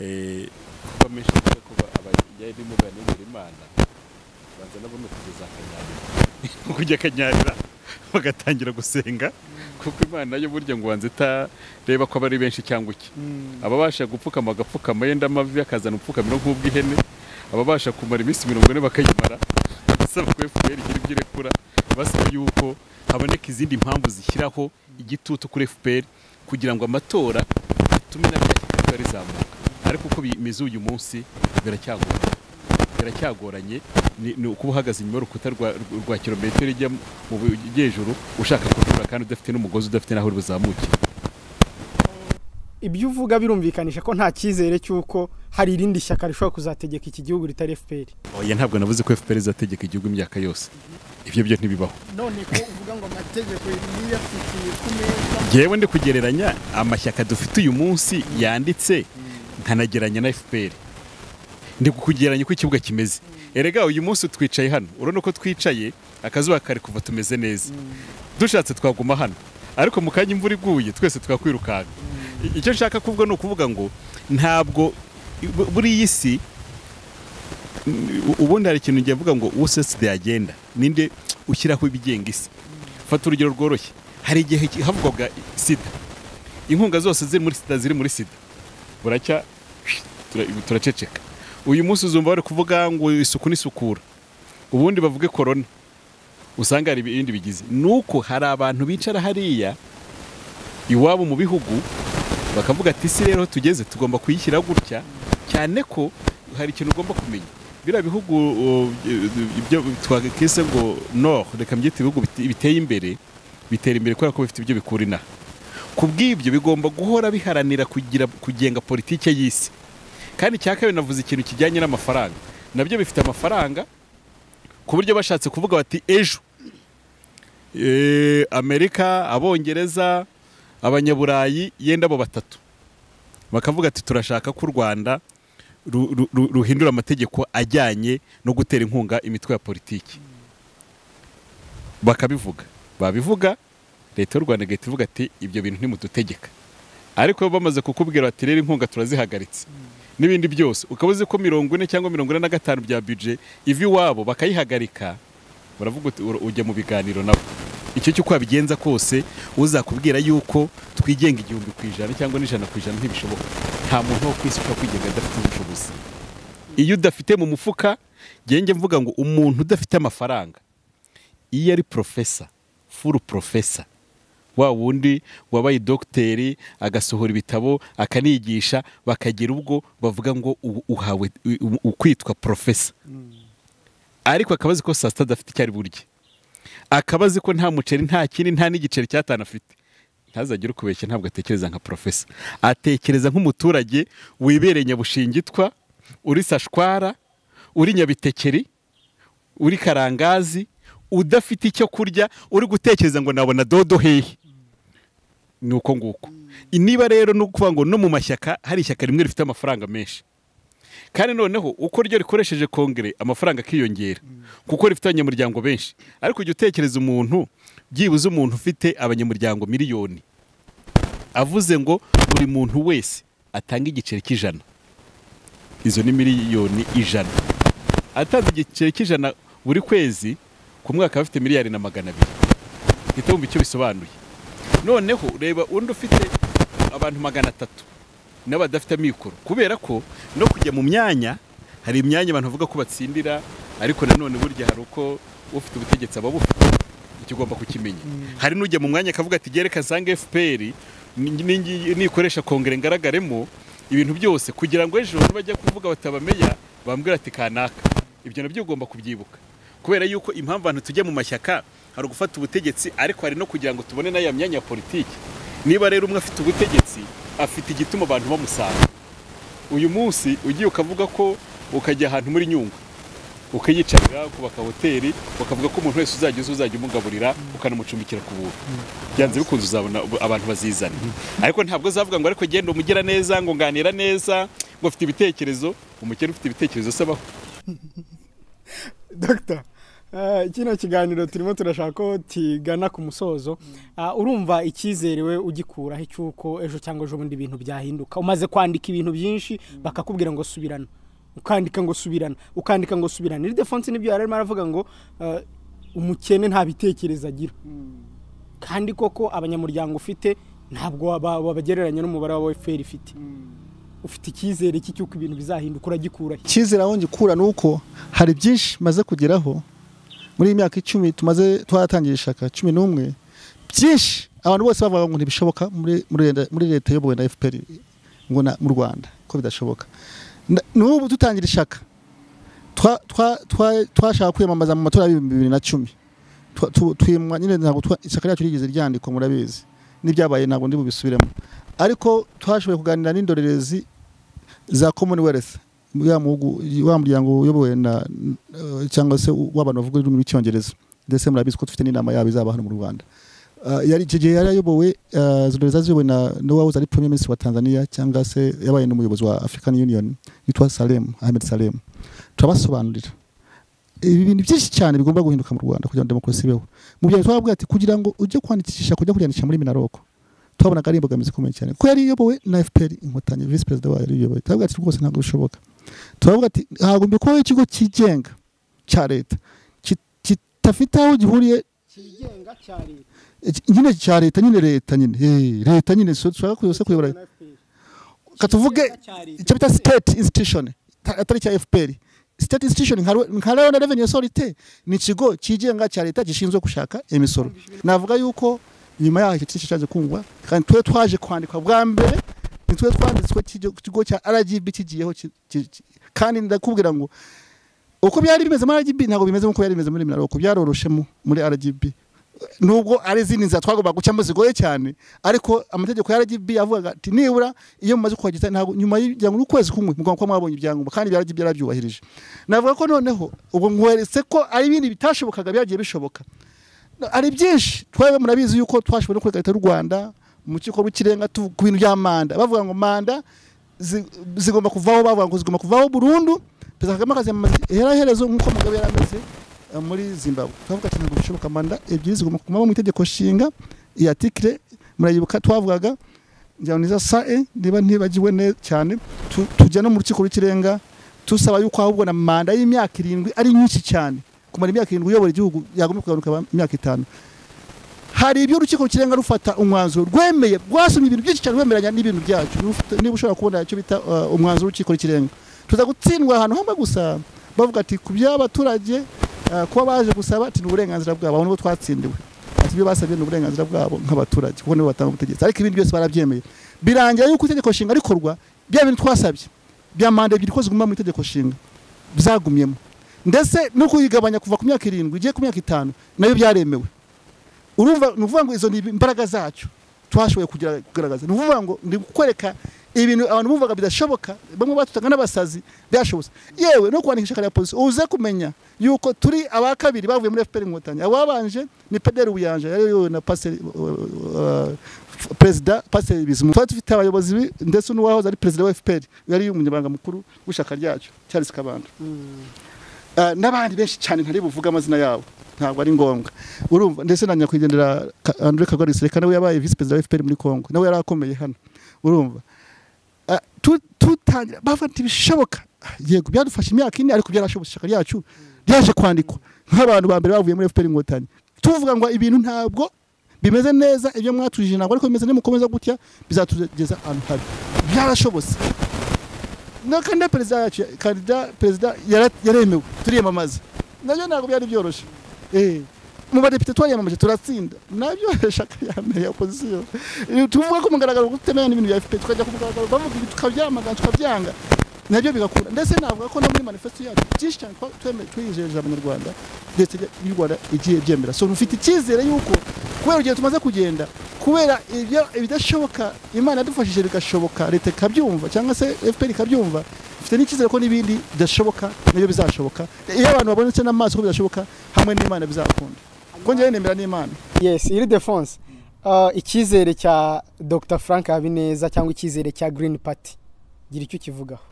[SPEAKER 1] eh, kuko amenshi avuga ko abajyanye n'umugani imana banza nabo ni ukugeza akanyarira ni ukujya akanyarira bagatangira gusenga kuko imana yo burya ngo wanze itareba ko aba ari benshi cyangwa iki ababasha gupfukama agapfukama yenda amavi akazana upfukamiro nk'ubw'ihene ababasha kumara iminsi mirongo ine bakayimara basaba ko FPR igira ibyo irekura basaba yuko haboneka izindi mpamvu zishyiraho igitutu kuri FPR kugira ngo amatora atume na bya shyaka rizamuka ariko uko bimeze uyu munsi biracyagoranye biracyagoranye ni ni ukuba uhagaze inyuma y'urukuta rwa, rwa- rwa kilometero ijya mu bujyejuru ushaka kutura kandi udafite n'umugozi udafite n'aho uri buzamukire
[SPEAKER 3] ibyo uvuga birumvikanisha ko nta cyizere cy'uko hari irindi shyaka rishobora kuzategeka iki gihugu ritari FPR
[SPEAKER 1] oya ntabwo navuze ko FPR izategeka igihugu imyaka yose ibyo byo ntibibaho
[SPEAKER 4] none ko uvuga ngo amategeko niyafitiye ku meza
[SPEAKER 1] yewe ndi kugereranya amashyaka dufite uyu munsi yanditse nkanageranya na FPR ndi kukugereranya uko ikibuga kimeze erega uyu munsi twicaye hano urabona ko twicaye akazuba kari kuva tumeze neza dushatse twaguma hano ariko mu kanya imvura iguye twese twakwirukanka I- icyo nshaka kuvuga ni ukuvuga ngo ntabwo bu- buri iyi si u- ubundi hari ikintu ngiye mvuga ngo usetse the agenda ninde ushyiraho ibigenga isi fata urugero rworoshye hari igihe ki- havugwaga sida inkunga zose ziri muri sida ziri muri sida buracya tura- turaceceka uyu munsi uzumva bari kuvuga ngo isuku n'isukura ubundi bavuge korona usanga hari ibindi bigize ni uko hari abantu bicara hariya iwabo mu bihugu bakavuga ati isi rero tugeze tugomba kuyishyira gutya cyane ko hari ikintu ugomba kumenya biriya bihugu uh, ibyo twakise ngo nord reka mbyite ibihugu bite- biteye imbere bitera imbere kubera ko bifite ibyo bikura inaha ku bw'ibyo bigomba guhora biharanira kugira kugenga politike y'isi kandi cya kabiri navuze ikintu kijyanye n'amafaranga nabyo bifite amafaranga ku buryo bashatse kuvuga bati ejo eh, amerika abongereza abanyaburayi yenda abo batatu bakavuga ati turashaka ko u rwanda ru- ru- ru- ruhindura amategeko ajyanye no gutera inkunga imitwe ya politiki bakabivuga babivuga leta y'u rwanda igahita ivuga ati ibyo bintu ntimudutegeka ariko iyo bamaze kukubwira bati rero inkunga turazihagaritse n'ibindi byose ukaba uzi ko mirongo ine cyangwa mirongo ine na gatanu bya bije iva iwabo bakayihagarika baravuga uti "Ura- ujya mu biganiro nabo icyo cy'uko wabigenza kose uzakubwira yuko twigenga igihumbi ku ijana cyangwa n'ijana ku ijana ntibishoboka nta muntu wo ku isi ushobora kwigenga adafite ubushobozi iyo udafite mu mufuka genge mvuga ngo umuntu udafite amafaranga iyo ari porofesa furu porofesa wa wundi wabaye dogiteri agasohora ibitabo akanigisha bakagira ubwo bavuga ngo ubu uhawe u- u- kwitwa porofesa ariko akaba azi ko saa sita adafite icyo ari burye akaba azi ko nta muceri nta kindi nta n'igiceri cy'atanu afite ntazagire ukubeshya ntabwo atekereza nka porofesa atekereza nk'umuturage wibereye nyabushingitwa uri sashwara uri nyabitekeri uri karangazi udafite icyo kurya uri gutekereza ngo nabona dodo hehe ni uko nguko niba rero ni ukuvuga ngo no mu mashyaka hari ishyaka rimwe rifite amafaranga menshi kandi noneho uko ryo rikoresheje kongere amafaranga akiyongera kuko rifite abanyamuryango benshi ariko ujya utekereza umuntu byibuze umuntu ufite abanyamuryango miliyoni avuze ngo buri muntu wese atanga igiceri cy'ijana izo ni miliyoni ijana atanze igiceri cy'ijana buri kwezi ku mwaka aba afite miliyari na magana abiri uhita wumva icyo bisobanuye noneho reba undi ufite abantu magana atatu n'abadafite amikoro kubera ko no kujya mu myanya hari imyanya abantu bavuga ko batsindira ariko nanone burya hari uko ufite ubutegetsi aba abufite icyo ugomba kukimenya hari n'ujya mu mwanya akavuga ati gereka nsange fpr ni- ni- nikoresha kongere ngaragaremo ibintu byose kugira ngo ejo nibajya kuvuga batabameya bambwira ati kanaka ibyo nabyo ugomba kubyibuka kubera yuko impamvu abantu tujya mu mashyaka hari ugufata ubutegetsi ariko hari no kugira ngo tubone n'aya myanya ya politiki niba rero umwe afite ubutegetsi afite igituma abantu bamusanga uyu munsi ugiye ukavuga ko ukajya ahantu muri nyungwe ukayicarira ukubaka hoteli ukavuga ko umuntu wese uzajya uza uzajya umugaburira ukanamucumbikira ku buntu byanze bikunze uzabona ubu- abantu bazizana ariko ntabwo azavuga ngo ariko genda umugira neza ngo nganira neza ngo ufite ibitekerezo umukene ufite ibitekerezo sabaho
[SPEAKER 3] dogita eh, kino kiganiro turimo turashaka ko kigana ku musozo Ah, urumva icyizere we ugikuraho icy'uko ejo cyangwa ejo bundi ibintu byahinduka umaze kwandika ibintu byinshi bakakubwira ngo subirana ukandika ngo subirana ukandika ngo subirana iridefonse nibyo yari arimo aravuga ngo eh, umukene nta bitekerezo agira kandi koko abanyamuryango ufite ntabwo waba- wabagereranya n'umubare wa fpr ifite ufite icyizere cy'uko ibintu bizahinduka uragikuraho
[SPEAKER 2] icyizere aho ngikura ni uko hari byinshi maze kugeraho muri iyi myaka icumi tumaze twaratangira ishaka cumi n'umwe byinshi abantu bose bavuga ngo ntibishoboka muri- muri leta- muri leta iyobowe na fpr ngo na- mu rwanda ko bidashoboka Na- n'ubu dutangira ishaka twa- twa- twa- twashaka kwiyamamaza mu matora y'ibihumbi bibiri na cumi Twa- tu- twimwa nyine ntabwo twa- ishyaka ryacu rigeze ryandikwa murabizi n'ibyabaye ntabwo ndi bubisubiremo ariko twashoboye kuganira n'indorerezi za commonwealth wa mugu- wa muryango uyobowe na eh, cyangwa se w'abantu bavuga ururimi rw'icyongereza ndetse murabizi ko dufite n'inama yabo izaba hano mu rwanda Ah, yari icyo gihe yari ayobowe ah, izo ndorerezi zaziyobowe na na wahoze ari premier minister wa tanzania cyangwa se yabaye n'umuyobozi wa african union yitwa salem ahmed salem turabasobanurira ibi bintu byinshi cyane bigomba guhinduka mu rwanda kugira ngo demokarasi ibeho mu byaro twababwira ati kugira ngo ujye kwandikisha kujya kwiyandikisha muri minaroko twabonaga ari imbogamizi ikomeye cyane kuko yari iyobowe na fpr inkotanyi visi perezida wayo yari iyoboye turavuga ati rwose ntabwo bishoboka turavuga ati hagomba kubaho ikigo cyigenga cya leta ki- kidafite aho gihuriye
[SPEAKER 3] kigenga cya leta
[SPEAKER 2] iki- nyine cya leta nyine leta nyine eh, leta nyine so- dushaka kuyose kuyobora
[SPEAKER 3] na FPR.
[SPEAKER 2] katuvuge
[SPEAKER 3] Kigenga cya leta.
[SPEAKER 2] icyo bita state institution ata- atari icya fpr state institution nka Rwe- nka rwanda revenue authority ni ikigo cyigenga cya leta gishinzwe gushaka imisoro navuga yuko nyuma yaho icyo cyiciro cyaje kungwa kandi twe twaje kwandikwa bwa mbere nitwe twanditswe cy'icyo kigo cya rgb kigiyeho ki- ki- ki- kandi ndakubwira ngo uko byari bimeze muri RGB ntabwo bimeze nk'uko byari bimeze muri minaroko byaroroshe mu- muri RGB nubwo ari izindi nzira twagombaga gucamo zigoye cyane ariko amategeko ya RGB yavugaga ati nibura iyo mumaze kuhageza ntabwo nyuma y'ibyangombwa ukwezi kumwe mugomba kuba mwabonye ibyangombwa kandi ibya RGB yarabyubahirije navuga ko noneho ubwo nkweretse ko ari ibindi bitashobokaga byagiye bishoboka ari byinshi twebwe murabizi yuko twashoboye no kureka leta y'u rwanda mu kigo rw'ikirenga tu- ku bintu bya manda bavuga ngo manda zi- zigomba kuvaho bavuga ngo zigomba kuvaho burundu perezida kagame akazi yamamaza iheraherezo nk'uko mugabe yari ameze eh, muri zimbabwe twavuga ati ntabwo bishoboka manda ebyiri zigomba kuguma mu itegeko nshinga iya tikire murayibuka twavugaga ngira ngo niza sae niba ntibagiwe ne- cyane tu- tujya no mu rukiko rw'ikirenga tusaba yuko ahubwo na manda y'imyaka irindwi ari nyinshi cyane kumara imyaka irindwi uyobora igihugu yagomba kugabanuka ba- imyaka itanu hari ibyo urukiko rukirenga rufata umwanzuro rwemeye rwasomye ibintu byinshi cyane rwemeranya n'ibintu byacu Niba ufite- niba ushobora kubona icyo bita uh, umwanzuro w'urukiko rw'ikirenga tuza gutsindwa ahantu hamwe gusa bavuga ati ku by'abaturage uh, kuba baje gusaba ati ni uburenganzira bwabo aho nibo twatsindiwe ati ibyo basabye ni uburenganzira bwabo nk'abaturage kuko nibo batanga ubutegetsi ariko ibindi byose barabyemeye birangira yuko itegeko nshinga rikorwa bya bintu twasabye bya manda ebyiri ko ziguma mu itegeko nshinga byagumyemo ndetse no kuyigabanya kuva ku myaka irindwi igiye ku myaka itanu nayo byaremewe urumva ni ukuvuga ngo izo ni imbaraga zacu twashoboye kugira- kugaragaza ni ukuvuga ngo ndi kukwereka ibintu abantu bumvaga bidashoboka bamwe batutaga n'abasazi byashobotse yewe no kwandikisha kare ya polisi uze kumenya yuko turi aba kabiri bavuye muri FPR inkotanyi ababanje ni Pederi Buyanja yari yoyowe na pasiteri uh, perezida pasiteri Bizimungu twari dufite abayobozi bi- ndetse n'uwahoze ari perezida wa FPR yari umunyamabanga mukuru w'ishyaka ryacu Charles Kabanda Ah, n'abandi benshi cyane ntari buvuge amazina yabo ntabwo ari ngombwa urumva ndetse na nyakwigendera Ka- Andre Kagari Seleka nawe yabaye vice perezida wa FPR muri Kongo nawe yari akomeye hano urumva Ah, tu- tutangira bafata ibishoboka Ah, yego byadufashe imyaka ine ariko byarashobotse ishyaka ryacu ryaje kwandikwa nk'abantu ba mbere bavuye muri FPR inkotanyi tuvuga ngo ibintu ntabwo bimeze neza ibyo mwatujije ntabwo ariko bimeze neza mukomeza gutya bizatugeza ahantu habi byarashobotse na kandida perezida yacu kandida perezida yara- yaremewe turiyamamaza nabyo ntabwo byari byoroshye Eh, mu badepite twariyamamaje turatsinda nabyo shyaka ya mbere ya opozisiyo Eh, tuvuga ko mugaragaro kutemera n'ibintu bya FPR tukajya ku mugaragaro bavuga ibi tukabyamagana tukabyanga nabyo bigakura ndetse navuga ko no muri manifesto yacu byinshi cyane twa- tweme- twijeje abanyarwanda ndetse y'u Rwanda igiye byemera so rufite icyizere yuko kubera urugendo tumaze kugenda kubera ibyo ibidashoboka imana yadufashije bigashoboka leta ikabyumva cyangwa se fpr ikabyumva mfite n'icyizere ko n'ibindi bidashoboka nabyo bizashoboka iyo abantu babonetse n'amaso ko bidashoka hamwe n'imana bizakunda kuko njyewe nemera n'imana
[SPEAKER 3] yes iri defonse icyizere cya dr frank habineza cyangwa icyizere cya green party gira icyo ukivugaho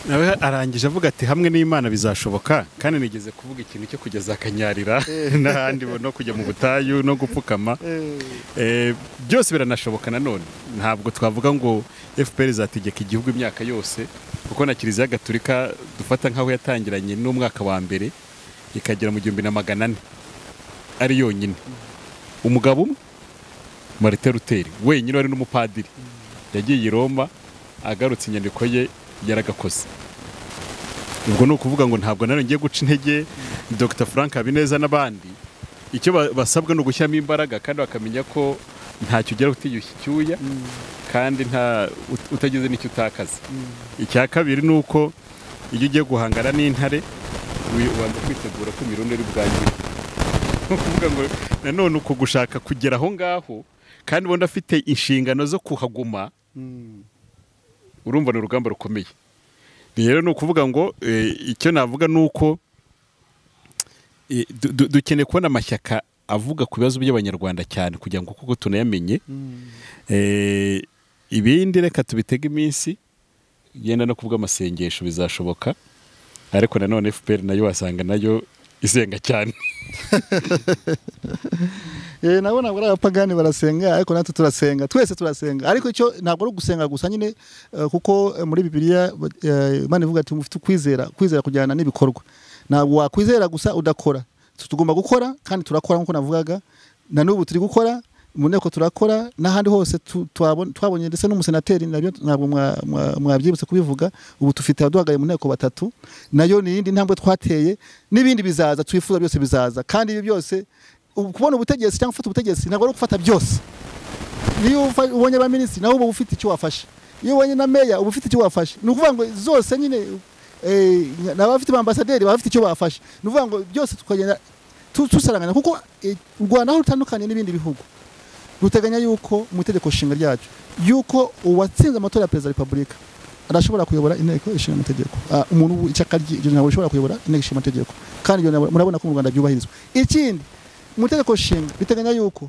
[SPEAKER 1] nawe arangije avuga ati hamwe n'imana bizashoboka kandi nigeze kuvuga ikintu cyo kugeza akanyarira n'ahandi no kujya mu butayu no gupfukama Eh, byose biranashoboka nanone ntabwo twavuga ngo fpr izategeka igihugu imyaka yose kuko na kiliziya gatulika dufata nk'aho yatangiranye n'umwaka wa mbere ikagera mu gihumbi na magana ane ari yonyine umugabo umwe marite ruteri wenyine wari n'umupadiri yagiye i roma agarutse inyandiko ye yaragakoze ubwo ni ukuvuga ngo ntabwo nawe ngiye guca intege dr frank habineza n'abandi icyo ba- basabwa ni ugushyiramo imbaraga kandi bakamenya ko ntacyo ugera utiyushye icyuya kandi nta ut- utagize n'icyo utakaza icya kabiri ni uko iyo ugiye guhangana n'intare wi- ubanza kwitegura ko imirundo iri bwangire ni ukuvuga ngo nanone uko gushaka kugera aho ngaho kandi ubona afite inshingano zo kuhaguma urumva ni urugamba rukomeye rero ni ukuvuga ngo eh, icyo navuga ni uko eh, du- du- dukeneye kubona amashyaka avuga ku bibazo by'abanyarwanda cyane kugira ngo kuko tunayamenye Eh, ibindi reka tubitege iminsi yenda no kuvuga amasengesho bizashoboka ariko nanone fpr nayo wasanga nayo isenga cyane
[SPEAKER 2] Eh, nabo ntabwo ari abapagani barasenga ariko natwe turasenga twese turasenga ariko icyo ntabwo ari ugusenga gusa nyine eh, kuko eh, muri bibiliya eh, imana ivuga ati mufite ukwizera kwizera kujyana n'ibikorwa ntabwo wakwizera gusa udakora Tu- tugomba gukora kandi turakora nk'uko navugaga na n'ubu turi gukora mu nteko turakora n'ahandi hose tu- twabon- twabonye ndetse n'umusenateri nabyo ntabwo mwa- mwa- mwabyibutse kubivuga ubu dufite abaduhagaye mu nteko batatu nayo ni iyindi ntambwe twateye n'ibindi bizaza twifuza byose bizaza kandi ibi byose ubu- kubona ubutegetsi cyangwa gufata ubutegetsi ntabwo ari ugufata byose niyo ufa- ubonye abaminisitiri nawe uba ufite icyo wafashe iyo ubonye na meya uba ufite icyo wafashe ni ukuvuga ngo zose nyine eh, n'abafite ambasaderi baba bafite icyo bafashe ni ukuvuga ngo byose tukagenda tu- tusaranganya kuko eh, u rwanda aho rutandukanye n'ibindi bihugu ruteganya yuko mu itegeko nshinga ryacu yuko uwatsinze amatora ya perezida wa repubulika arashobora kuyobora inteko ishinga amategeko Ah, umuntu w'ishyaka rye iryo ntabwo rishobora kuyobora inteko ishinga amategeko kandi iryo ntabwo- murabona ko mu rwanda byubahirizwa ikindi mu itegeko nshinga biteganya yuko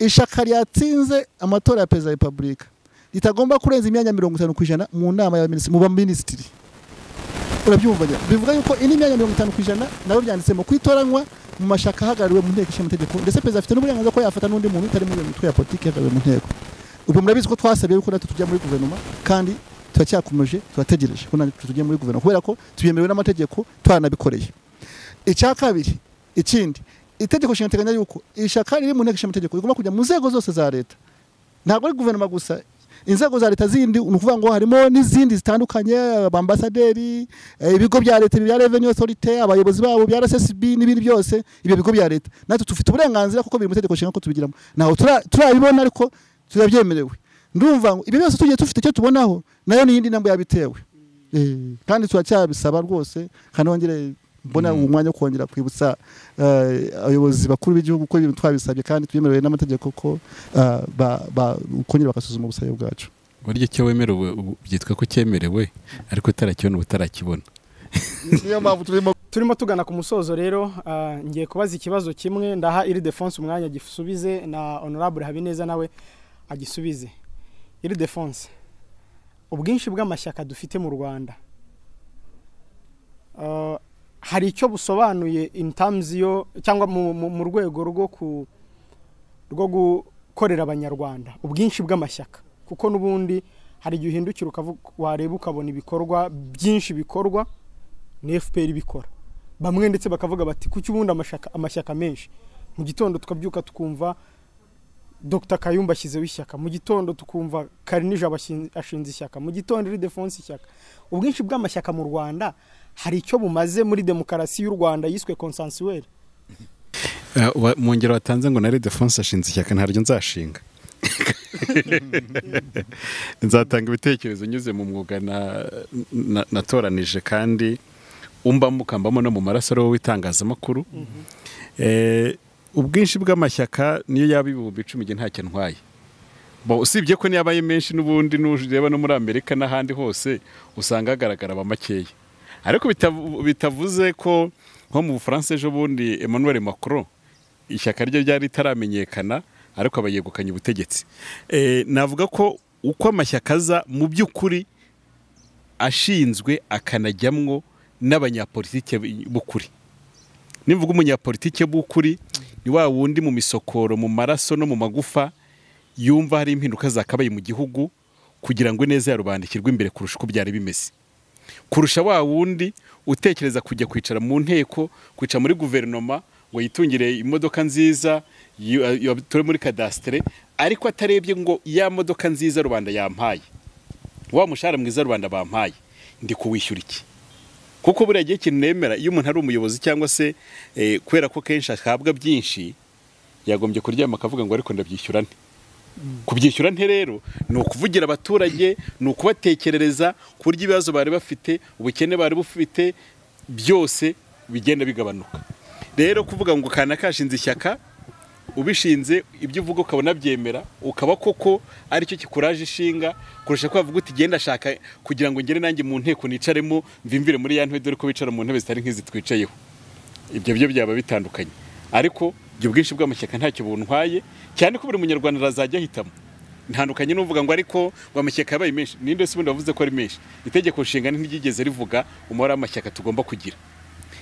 [SPEAKER 2] ishyaka ryatsinze amatora ya perezida wa repubulika ritagomba kurenza imyanya mirongo itanu ku ijana mu nama y'abaminisitiri mu baminisitiri urabyumva njye bivuga yuko indi myanya mirongo itanu ku ijana nabo byanditsemo kwitoranywa mu mashyaka ahagarariwe mu nteko ishinga amategeko ndetse perezida afite n'uburenganzira ko yafata n'undi muntu utari muri iyo mitwe ya politiki ihagarariwe mu nteko ubwo murabizi ko twasabye yuko natwe tujya muri guverinoma kandi turacyakomeje turategereje ko natwe tujya muri guverinoma kubera ko tuyemerewe n'amategeko twaranabikoreye icya kabiri ikindi itegeko nshinga riteganya yuko ishyaka riri mu nteko ishinga amategeko rigomba kujya mu nzego zose za leta ntabwo ari guverinoma gusa inzego za leta zindi ni ukuvuga ngo harimo n'izindi zitandukanye abambasaderi eh, ibigo bya leta bya revenue authority abayobozi babo bya RSSB n'ibindi byose ibyo bigo bya leta natwe dufite uburenganzira kuko biri mu itegeko nshinga ko tubigiramo ntaho tura- turabibona ariko turabyemerewe ndumva ngo ibyo byose tugiye tufite icyo tubonaho nayo ni iyindi ntabwo yabitewe Eh, kandi turacyabisaba rwose kandi wongere mbona uwo mwanya wo kongera kwibutsa eh, abayobozi bakuru b'igihugu ko ibintu twabisabye kandi twemerewe n'amategeko ko eh, ba- ba- kongera bagasuzuma ubusabe bwacu
[SPEAKER 1] burya icyo wemerewe ubu byitwa ko cyemerewe ariko utarakibona uba utarakibona
[SPEAKER 2] niyo mpamvu turimo
[SPEAKER 3] turimo tugana ku musozo rero ah, ngiye kubaza ikibazo kimwe ndaha iri defonse umwanya agisubize na honorable habineza nawe agisubize iri defonse ubwinshi bw'amashyaka dufite mu rwanda Ah, hari icyo busobanuye in terms yo cyangwa mu- mu mu rwego rwo ku rwo gukorera abanyarwanda ubwinshi bw'amashyaka kuko n'ubundi hari igihe uhindukira ukavu- wareba ukabona ibikorwa byinshi bikorwa ni fpr ibikora bamwe ndetse bakavuga bati kuki ubundi amashaka, amashyaka menshi mu gitondo tukabyuka tukumva dr kayumba ashyizeho ishyaka mu gitondo tukumva karinija ashinze ishyaka mu gitondo iri defonse ishyaka ubwinshi bw'amashyaka mu rwanda hari icyo bumaze muri demokarasi y'u rwanda yiswe consensuel
[SPEAKER 1] Eh, wa- mu ngero watanze ngo na redefonse ashinze ishyaka ntaryo nzashinga nzatanga ibitekerezo nyuze mu mwuga na- na- natoranije kandi umbamo ukambamo no mu maraso ari wowe w'itangazamakuru Eh, ubwinshi bw'amashyaka niyo yaba ibihumbi icumi njye ntacyo ntwaye Bo, usibye ko niyo abaye menshi n'ubundi nureba no muri amerika n'ahandi hose usanga hagaragara aba makeya ariko bitavu- bitavuze ko nko mu bufaransa ejo bundi emmanuel macron ishyaka rye ryari ritaramenyekana ariko aba yegukanye ubutegetsi Eh, navuga ko uko amashyaka aza mu by'ukuri ashinzwe akanajyamwo n'abanyapolitike b'ukuri nivuga umunyapolitike b'ukuri ni wa wundi mu misokoro mu maraso no mu magufa yumva hari impinduka zakabaye mu gihugu kugira ngo ineza ya rubanda ishyirwe imbere kurusha uko byari bimeze kurusha wa wundi utekereza kujya kwicara mu nteko kwicara muri guverinoma ngo yitungire imodoka nziza yu- yu- atore muri kadasitere ariko atarebye ngo ya modoka nziza rubanda yampaye wa mushahara mwiza rubanda bampaye ndi kuwishyura iki kuko buriya gihe ikintu nemera iyo umuntu ari umuyobozi cyangwa se eh, kubera ko kenshi ahabwa byinshi yagombye kuryama akavuga ngo ariko ndabyishyura nte kubyishyura nte rero ni ukuvugira abaturage ni ukubatekerereza ku buryo ibibazo bari bafite ubukene bari bufite byose bigenda bigabanuka rero kuvuga ngo kana kashinze ishyaka ubishinze ibyo uvuga ukabona byemera ukaba koko aricyo kikuraje ishinga kurusha ko wavuga uti genda ashaka kugira ngo ngere nanjye mu nteko nicaremo mvimvire muri ya ntebe dore ko bicara mu ntebe zitari nk'izi twicayeho ibyo byo byaba bitandukanye ariko ibyo bwinshi bw'amashyaka ntacyo buntwaye cyane ko buri munyarwanda arazajya ahitamo ntandukanye n'uvuga ngo ariko ngo amashyaka yabaye menshi ninde se ubundi wavuze ko ari menshi itegeko nshinga ntiryigeze rivuga umubare w'amashyaka tugomba kugira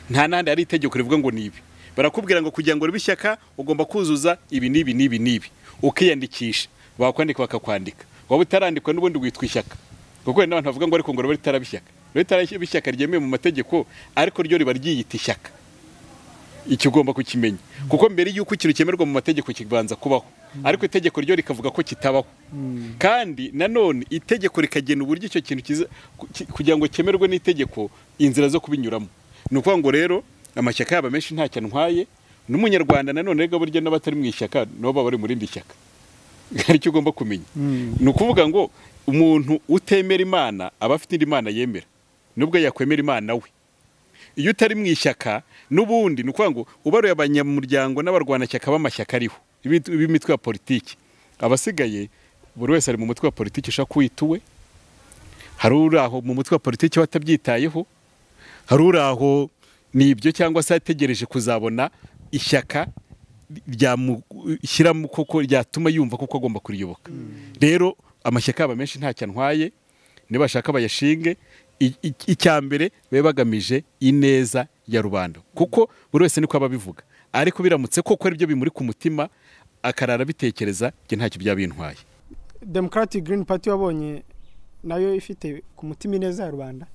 [SPEAKER 1] nta n'ahandi hari itegeko rivuga ngo ni ibi barakubwira ngo kugira ngo ribe ishyaka ugomba kuzuza ibi n'ibi n'ibi n'ibi ukiyandikisha bakwandika bakakwandika waba utarandikwa n'ubundi witwa ishyaka kuko hari n'abantu bavuga ngo ariko ngo ribe ritaraba ishyaka ribe ritaraba ishyaka ryemewe mu mategeko ariko ryo riba ryiyita ishyaka icyo ugomba kukimenya kuko mbere y'uko ikintu cyemerwa mu mategeko kibanza kubaho ariko itegeko ryo rikavuga ko kitabaho kandi nanone itegeko rikagena uburyo icyo kintu kiza ki- kugira ngo cyemerwe n'itegeko inzira zo kubinyuramo ni ukuvuga ngo rero amashyaka yaba menshi ntacyo antwaye n'umunyarwanda nanone rega burya n'abatari mu ishyaka nabo baba bari mu rindi shyaka aricyo ugomba kumenya ni ukuvuga ngo umuntu utemera imana aba afite indi mana yemera nubwo yakwemera imana we iyo utari mu ishyaka n'ubundi ni ukuvuga ngo ubaruye abanyamuryango n'abarwanashyaka b'amashyaka ariho b'imit- b'imitwe ya politiki abasigaye buri wese ari mu mutwe wa politiki ushaka kuwita uwe hari uri aho mu mutwe wa politiki we atabyitayeho hari uri aho ni ibyo cyangwa se ategereje kuzabona ishyaka ryamushyiramo koko ryatuma yumva koko agomba kuriyoboka rero amashyaka yaba menshi ntacyo antwaye nibashaka bayashinge I- i- icya mbere babe bagamije ineza ya rubanda kuko buri wese niko aba abivuga ariko biramutse koko ari byo bimuri ku mutima akarara abitekereza njye ntacyo byaba bintwaye
[SPEAKER 3] democratic green party wabonye nayo ifite ku mutima ineza ya rubanda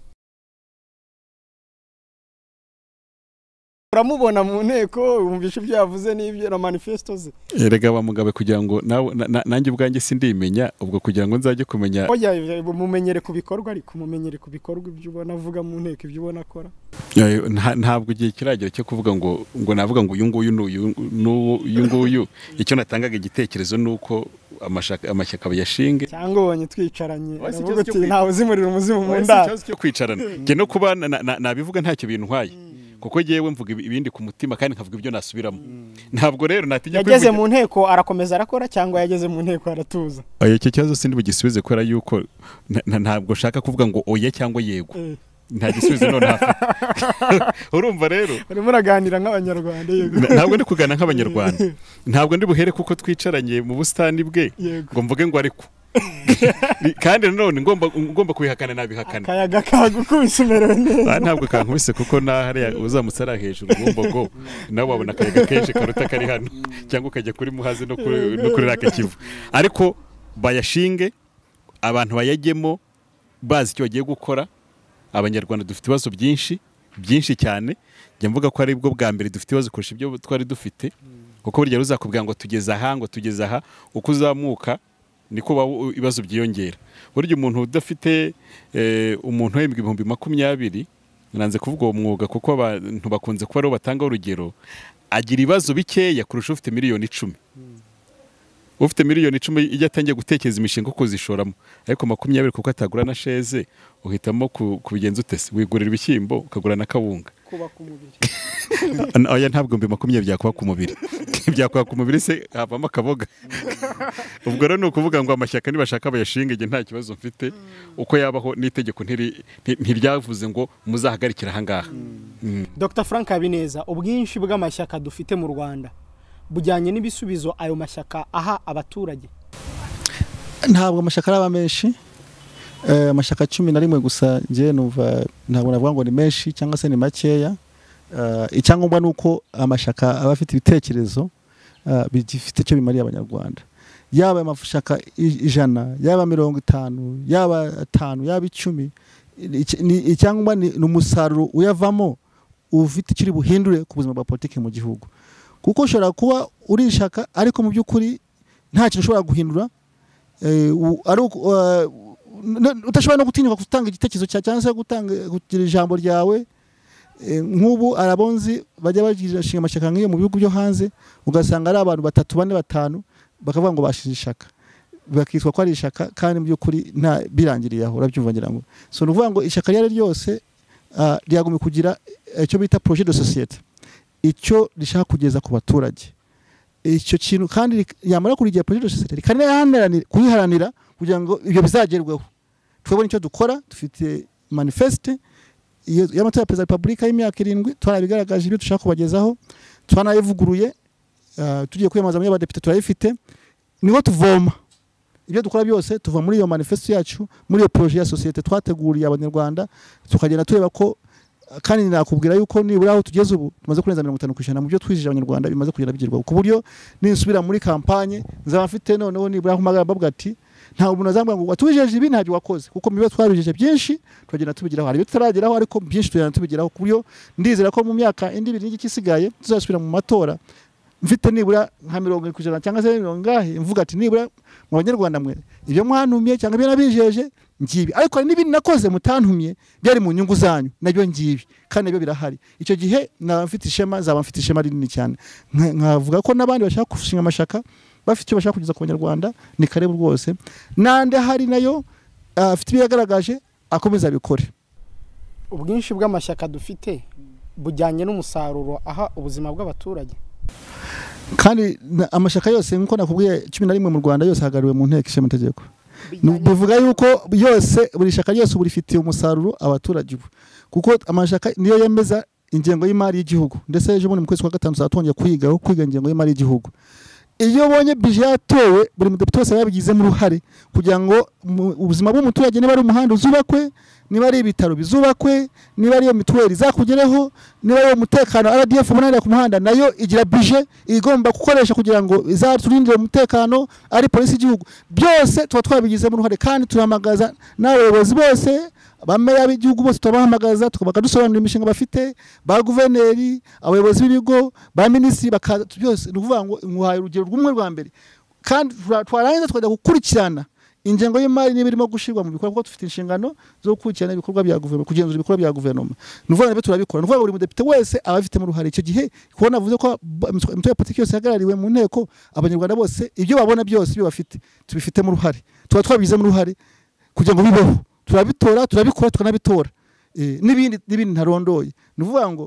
[SPEAKER 3] uramubona mu nteko wumvisha ibyo yavuze n'ibyo na manifesto ze
[SPEAKER 1] erega wa mugabe kugira ngo nawe na- na- nanjye ubwanjye sindimenya ubwo kugira ngo nzajye kumenya
[SPEAKER 3] Oya, oya, mumenyere ku bikorwa ariko mumenyere ku bikorwa ibyo ubona avuga mu nteko ibyo ubona akora
[SPEAKER 1] Eh, nta- ntabwo igihe kiragera cyo kuvuga ngo ngo navuga ngo uyu nguyu n'uyu n'uwo- uyu nguyu icyo natangaga igitekerezo ni uko amashaka- amashyaka bayashinge
[SPEAKER 3] cyangwa ubonye twicaranye
[SPEAKER 1] Oya, si
[SPEAKER 3] navuga
[SPEAKER 1] ikibazo cyo
[SPEAKER 3] uti
[SPEAKER 1] kwiga.
[SPEAKER 3] ntawe uzimurira umuzimu mu
[SPEAKER 1] Oya, si
[SPEAKER 3] ndaro
[SPEAKER 1] ikibazo cyo kwicarana njye no kuba na- na- nabivuga ntacyo bintwaye kuko yewe mvuga ibi- ibindi ku mutima kandi nkavuga ibyo nasubiramo ntabwo rero natinya
[SPEAKER 3] yageze
[SPEAKER 1] kwivugira-
[SPEAKER 3] mu nteko arakomeza arakora cyangwa yageze mu nteko aratuza
[SPEAKER 1] Oya, icyo kibazo sindi bugisubize kubera yuko na- na- ntabwo nshaka kuvuga ngo oya cyangwa yego
[SPEAKER 3] Eh,
[SPEAKER 1] nta gisubizo none hafite urumva rero
[SPEAKER 3] urimo uraganira nk'abanyarwanda yego
[SPEAKER 1] Na- ntabwo ndi kugana nk'abanyarwanda ntabwo ndi buhere kuko twicaranye mu busitani bwe
[SPEAKER 3] Yego.
[SPEAKER 1] ngo mvuge ngo ariko kandi nanone ngomba ngomba kubihakana nabihakana
[SPEAKER 3] akayaga kagukubise umerewe neza
[SPEAKER 1] Ah, ntabwo kankubise kuko na hariya uzamutse ari hejuru bumbogo nawe wabona akayaga kenshi karuta kari hano cyangwa ukajya kuri muhazi no kuri no kuri rake kivu ariko bayashinge abantu bayajyemo bazi icyo bagiye gukora abanyarwanda dufite ibibazo byinshi byinshi cyane njya mvuga ko ari bwo bwa mbere dufite ibibazo kurusha ibyo twari dufite kuko burya ruzakubwira ngo tugeze aha ngo tugeze aha uko uzamuka niko waba- ibibazo byiyongera burya umuntu udafite eh, umuntu uhembwa ibihumbi makumyabiri nanze kuvuga uwo mwuga kuko abantu bakunze kuba aribo batanga urugero agira ibibazo bikeya kurusha ufite miliyoni icumi ufite miliyoni icumi iyo atangiye gutekereza imishinga yo kuzishoramo ariko makumyabiri kuko atagura na sheze uhitamo ku- kubigenza ute se wigurira ibishyimbo ukagura na kawunga
[SPEAKER 3] kubaka umubiri
[SPEAKER 1] N- oya ntabwo ibihumbi makumyabiri byakuba ku mubiri byakuba ku mubiri se havamo akaboga ubwo rero ni ukuvuga ngo amashyaka nibashaka bayashinga igihe nta kibazo mfite uko yabaho n'itegeko ntiri- nti- ntiryavuze ngo muzahagarikire ahangaha
[SPEAKER 3] dr frank habineza ubwinshi bw'amashyaka dufite mu rwanda bujyanye n'ibisubizo ayo mashyaka aha abaturage
[SPEAKER 2] ntabwo amashyaka araba menshi Eh, amashyaka cumi na rimwe gusa njye numva ntabwo navuga ngo ni menshi cyangwa se ni makeya Eh, icyangombwa ni uko amashyaka aba afite ibitekerezo eh, bigifite icyo bimariye abanyarwanda yaba amashyaka i- ijana yaba mirongo itanu yaba atanu yaba icumi Iki- ni- icyangombwa ni ni umusaruro uyavamo ufite icyo uri buhindure ku buzima bwa politiki mu gihugu kuko ushobora kuba uri ishaka ariko mu by'ukuri nta kintu ushobora guhindura Eh, u- ari uku- eh, n- udashobora no gutinyuka gutanga igitekerezo cyawe cyangwa se gutanga kugira ijambo ryawe Eh, nk'ubu arabonzi bajya bashinga amashyaka nk'iyo mu bihugu byo hanze ugasanga ari abantu batatu bane batanu bakavuga ngo bashinze ishaka bakitwa ko ari ishaka kandi mu by'ukuri nta birangiriye aho urabyumva ngira ngo so ni ukuvuga ngo ishyaka iryo ari ryo ryose ah, ryagomba kugira icyo bita projet de societe icyo rishaka kugeza ku baturage icyo kintu kandi rik- yamara kurigira projet de societe rikanaharanira kuyiharanira kugira ngo ibyo bizagerweho twebone icyo dukora dufite manifeste iyo- y'amatora ya perezida wa repubulika y'imyaka irindwi twarabigaragaje ibyo dushaka kubagezaho twanayivuguruye ah, tugiye kwiyamamaza muri abadepite turayifite niho tuvoma ibyo dukora byose tuva muri iyo manifesto yacu muri iyo projet ya sosiyete twateguriye abanyarwanda tukagenda tureba ko kandi nakubwira yuko nibura aho tugeze ubu tumaze kurenza mirongo itanu ku ijana mu byo twijije abanyarwanda bimaze kugenda bigerwaho ku buryo ninsubira muri kampanye nzaba mfite noneho nibura aho mpamagara mbavuga ati nta umuntu azambwira ngo watubijeje ibi ntabyo wakoze kuko mibe twabijeje byinshi turagenda tubigeraho hari ibyo tutarageraho ariko byinshi tugenda tubigeraho ku buryo ndizera ko mu myaka indi ibiri n'igice isigaye tuzasubira mu matora mfite nibura nka mirongo irindwi ku ijana cyangwa se mirongo ingahe mvuga ati nibura mu banyarwanda mwe ibyo mwantumye cyangwa ibyo nabijeje ngibi ariko hari n'ibindi nakoze mutantumye byari mu nyungu zanyu nabyo ngibi kandi nabyo birahari icyo gihe naba mfite ishema zaba mfite ishema rinini cyane Nka- nkavuga ko n'abandi bashaka gushinga amashaka bafite icyo bashaka kugeza ku banyarwanda ni karibu rwose n'andi ahari nayo ah, afite ibyo yagaragaje akomeza abikore
[SPEAKER 3] ubwinshi bw'amashyaka dufite bujyanye n'umusaruro aha ubuzima bw'abaturage
[SPEAKER 2] kandi na- amashyaka yose nk'uko nakubwiye cumi na rimwe mu rwanda yose ahagarariwe mu nteko ishinga amategeko
[SPEAKER 3] Bijyanye-
[SPEAKER 2] bivuga yuko yose buri shyaka ryose uba rifitiye umusaruro abaturage ubu kuko amashyaka niyo yemeza ingengo y'imari y'Igihugu ndetse ejo bundi mu kwezi kwa gatanu tuzatongera kwigaho kwiga ingengo y'imari y'Igihugu iyo ubonye bije yatowe buri mudepite wese aba yabigizemo uruhare kugira ngo mu- ubuzima bw'umuturage niba ari umuhanda uzubakwe niba ari ibitaro bizubakwe niba ari iyo mituweli izakugereho niba ari umutekano RDF ubonanira ku muhanda nayo igira bije igomba gukoresha kugira ngo izaturindire umutekano ari polisi y'igihugu byose tuba twabigizemo uruhare kandi tuhamagaza n'abayobozi bose bameya b'igihugu bose tubahamagaza tukabaka dusobanurira imishinga bafite ba guverineri abayobozi b'ibigo ba minisitiri bakaza byose ni ukuvuga ngo nkuhaye urugero rw'umwe rwa mbere kandi tura- twarangiza tukajya gukurikirana ingengo y'imari niba irimo gushyirwa mu bikorwa kuko dufite inshingano zo gukurikirana ibikorwa bya guverinoma kugenzura ibikorwa bya guverinoma ni ukuvuga ngo nabyo turabikora ni ukuvuga ngo buri mudepite wese aba abifitemo uruhare icyo gihe kuko navuze ko ba- imitwe imitwe ya politiki yose ihagarariwe mu nteko abanyarwanda bose ibyo babona byose ibyo bafite tubifitemo uruhare tuba twabigizemo uruhare kugira ngo bibeho turabitora turabikora tukanabitora Eh, n'ibindi n'ibindi ntarondoye ni ukuvuga ngo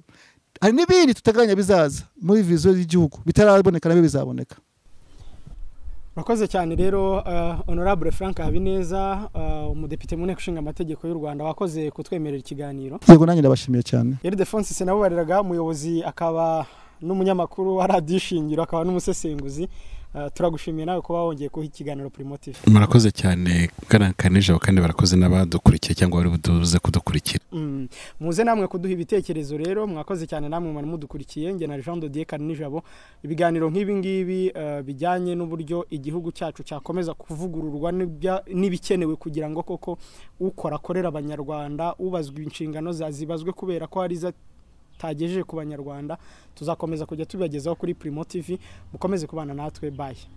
[SPEAKER 2] hari n'ibindi tuteganya bizaza muri viziyo y'igihugu bitaraboneka nabyo bizaboneka
[SPEAKER 3] murakoze cyane rero eh, honorable frank habineza eh, umudepite mu nteko ishinga amategeko y'u rwanda wakoze kutwemerera ikiganiro
[SPEAKER 2] yego nanjye ndabashimiye cyane
[SPEAKER 3] yari defonse sinabubariraga umuyobozi akaba n'umunyamakuru wa radiyo ishingiro akaba n'umusesenguzi Eh, turagushimiye nawe kuba wongeye kuha ikiganiro primotive
[SPEAKER 1] murakoze cyane bwana kanijabo kandi barakoze n'abadukurikiye cyangwa bari buduze kudukurikira
[SPEAKER 3] Mm. muze namwe kuduha ibitekerezo rero mwakoze cyane namwe mwari mudukurikiye njye na jean dodier nijabo ibiganiro nk'ibi ngibi eh, bijyanye n'uburyo igihugu cyacu cyakomeza kuvugururwa n'ibya- n'ibikenewe kugira ngo koko ukora akorera abanyarwanda ubazwa inshingano za- zibazwe kubera ko hari zitagejeje ku banyarwanda tuzakomeza kujya tubibagezaho kuri primo tv mukomeze kubana natwe bayi